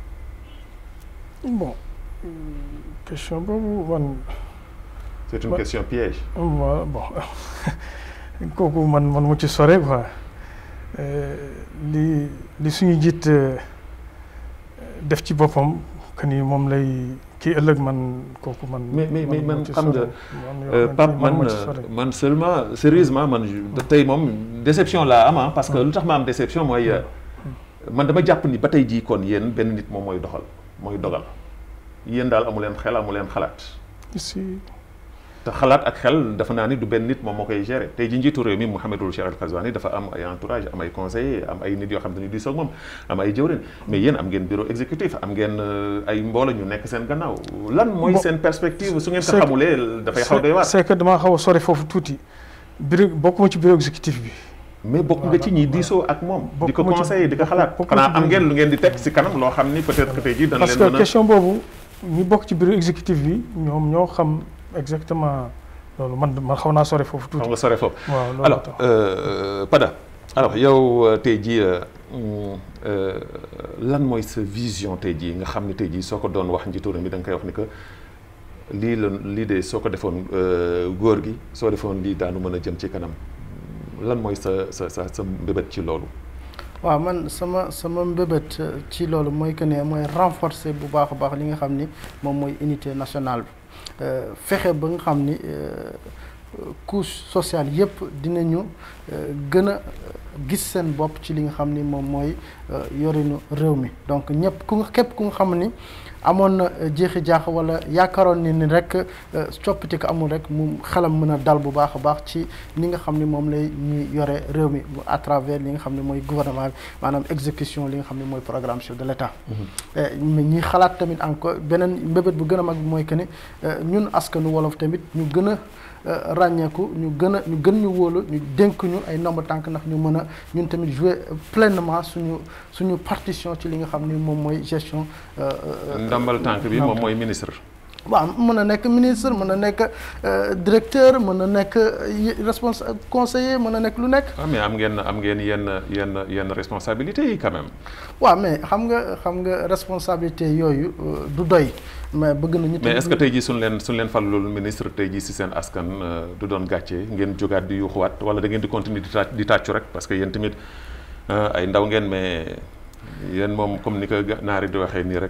bon question boobu man. c'est une question piège. waaw bon kooku man man mu ci sore quoi li li suñu jiit def ci boppam que ni moom lay kii ëllëg man kooku man. mais mais mais man xam nga Pape man man seulement sérieusement man tey moom déception laa am parce que lu tax ma am déception mooy man dama jàpp ni ba tey jii kon yéen benn nit moom mooy doxal mooy dogal yéen daal amu leen xel amu leen xalaat. si. te xalaat ak xel dafa naa ni du benn nit moom moo koy gérer tey ji njiitu réew mi Mouhamadul Cheikh Al Ghazouani dafa am ay entourage am ay conseillers am ay nit yoo xam ne dañuy diisoo ak moom am ay jëwrin mais yéen am ngeen bureau exécutif am ngeen ay mbooloo ñu nekk seen gannaaw lan mooy seen perspective su ngeen ko xamulee dafay xaw doy waar c'est que damaa xaw a sori foofu tuuti bureau bokkuma ci bureau exécutif bi mais bokk nga ci ñi diisoo ak moom di ko conseiller di ko xalaat xanaa am ngeen lu ngeen di teg si kanam loo xam ni peut-être que tey ji dana leen parce que question boobu ñi bokk ci bureau exécutif bi ñoom ñoo xam exactement loolu man man xaw naa sore foofu tuuti. xaw nga sore foofu. waaw loolu alors Pada alors yow tey jii lan mooy sa vision tey jii nga xam ne tey jii soo ko doon wax njiitu réew mi da nga koy wax ni que lii la lii de soo ko defoon góor gi soo defoon lii daanu mën a jëm ci kanam lan mooy sa sa sa sa mbébét ci loolu. waaw man sama sama mbébét ci loolu mooy que ne mooy renforcer bu baax a baax li nga xam ni moom mooy unité nationale bi fexe ba nga xam ni couche sociale yëpp dinañu gën a gis seen bopp ci li nga xam ni moom mooy yorinu réew mi donc ñëpp ku nga képp ku nga xam ni amoon na jeexi jaax wala yaakaaroon ni ni rek coppite ko amul rek mu xelam mën a dal bu baax a baax ci ni nga xam ni moom lay ñuy yore réew mi à travers li nga xam ne mooy gouvernement bi maanaam exécution li nga xam ne mooy programme chef de l'État mais ñi xalaat tamit encore beneen mbébét bu gën a mag bi mooy que ni ñun askanu wolof tamit ñu gën a ràññeeku ñu gën a ñu gën ñu wóolu ñu dénk ñu ay nombre tànk ndax ñu mën a ñun tamit jouer pleinement suñu suñu partition ci li nga xam ni moom mooy gestion. ndombal tànk bi moom mooy ministre. waaw mën a nekk ministre mën a nekk directeur mën a nekk responsable conseiller mën a nekk lu nekk. ah mais am ngeen am ngeen yenn yenn yenn responsabilités yi quand même. waaw mais xam nga xam nga responsabilité yooyu du doy mais bëgg nañu. mais est-ce que tey jii suñ leen suñ leen falul ministre tey jii si seen askan du doon gàcce ngeen jógaat di yuuxuwaat wala da ngeen di continuer di tàcc di tàccu rek parce que yéen tamit ay ndaw ngeen mais yéen moom comme ni ko naari di waxee nii rek.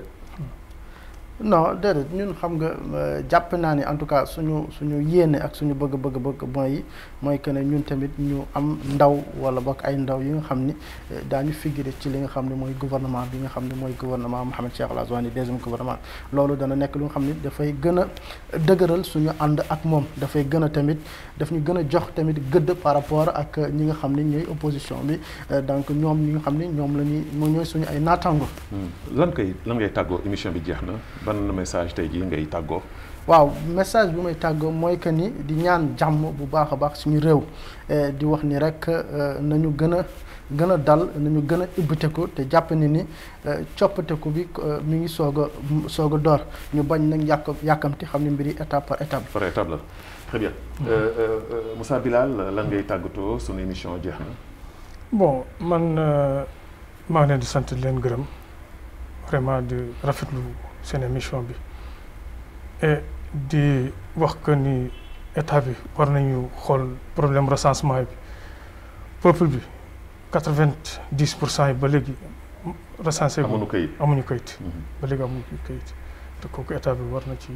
non déedéet ñun xam nga jàpp naa ni en tout cas suñu suñu yéene ak suñu bëgg-bëgg bëgg mooy mooy que ne ñun tamit ñu am ndaw wala bokk ay ndaw yi nga xam ni daañu figurer ci li nga xam ne mooy gouvernement bi nga xam ne mooy gouvernement Mohamed Cheikh Al Azwani deuxième gouvernement loolu dana nekk lu nga xam ni dafay gën a dëgëral suñu ànd ak moom dafay gën a tamit daf ñu gën a jox tamit gëdd par rapport ak ñi nga xam ni ñooy opposition bi donc ñoom ñi nga xam ni ñoom la ñuy moo ñooy suñu ay naataango. lan koy lan ngay tàggoo émission bi jeex na. ban message tey jii ngay tàggoo. waaw message bi may tàggoo mooy que ni di ñaan jàmm bu baax a baax suñu réew di wax ni rek nañu gën a gën a dal nañu gën a ibbiteku te jàpp ni ni coppateku bi mi ngi soog a soog a door ñu bañ nag yàq yàkkamti xam ne mbiri étape par étape. par étape la très bien Moussa Bilal lan ngay tàggatoo sunu émission jeex na. bon man maa ngi leen di sant di leen gërëm vraiment di rafetlu. seen émission bi et di wax que ni état bi war nañu xool problème recensement bi peuple bi quatre-vingt-dix pour cent yi ba léegi recensé amuñu kayit amuñu kayit ba léegi amuñu kayit te kooku état bi war na ci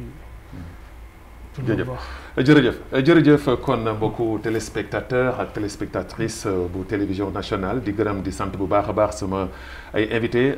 jërëjëf jërëjëf jërëjëf kon mbokku téléspectateur ak téléspectatrice bu télévision nationale di gërëm di sant bu baax a baax sama ay invité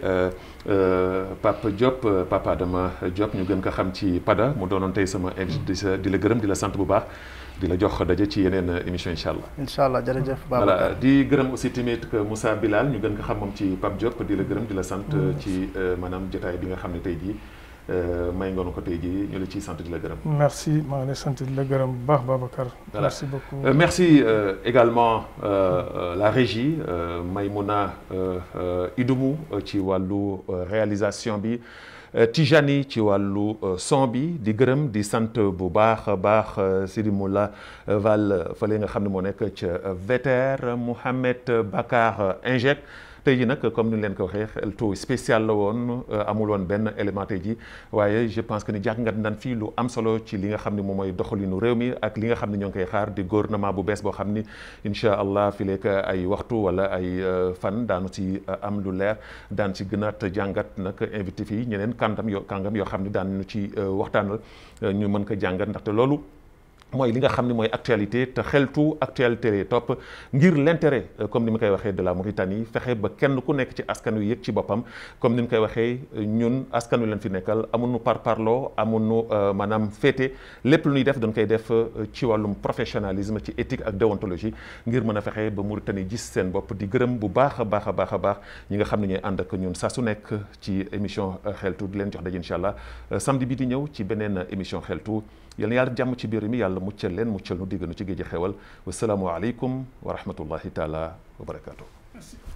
Pape Diop Papa Adama Diop ñu gën ko xam ci Pada mu doonoon tey sama invité di la gërëm di la sant bu baax di la jox daje ci yeneen émission incha allah. incha allah jërëjëf Babacar voilà di gërëm aussi tamit que Moussa Bilal ñu gën ko xam moom ci Pape Diop di la gërëm di la sant ci maanaam jotaay bi nga xam ne tey jii. may ngoon ko tey jii ñu la ciy sant di la gërëm. merci maa ngi lay sant di la gërëm bu baax Babacar. merci beaucoup euh, merci euh, également euh, la régie Maymouna Idumu ci wàllu réalisation bi Tijani ci wàllu son bi di gërëm di sant bu baax a baax Sidi Moula Val fële nga xam ne moo nekk ca VTR Mouhamed Bakar Injek. tey jii nag comme ni leen ko waxee xeltu spécial la woon amul woon benn élément tey jii waaye je pense que ni jàngat nañ fii lu am solo ci li nga xam ne moom mooy doxalinu réew mi ak li nga xam ne ñoo ngi koy xaar di gouvernement bu bees boo xam ni incha allah fi lekk ay waxtu wala ay fan daanu ci am lu leer daan ci gën a jàngat nag invité fii ñeneen kàngam yoo kàngam yoo xam ne daan ñu ci waxtaanal ñu mën ko jàngat ndaxte loolu. mooy li nga xam ne mooy actualité te xeltu actualité lay topp ngir l'intérêt comme ni ma koy waxee de la Mauritanie fexe ba kenn ku nekk ci askan wi yëg ci boppam comme ni ñu koy waxee ñun askan wi leen fi nekkal amuñu par parloo amuñu maanaam féete lépp lu ñuy def dañ koy def ci wàllum professionnalisme ci éthique ak déontologie ngir mën a fexe ba Mauritanie gis seen bopp di gërëm bu baax a baax a baax a baax ñi nga xam ne ñooy ànd ak ñun saa su nekk ci émission xeltu di leen jox daje incha allah samedi bi di ñëw ci beneen émission xeltu yal na yàlla jàmm ci biir mi yàlla muccal leen muccal nu digg nu ci géej xewal wasalaamu aleykum wa rahmatullahi taala wa barakaatu.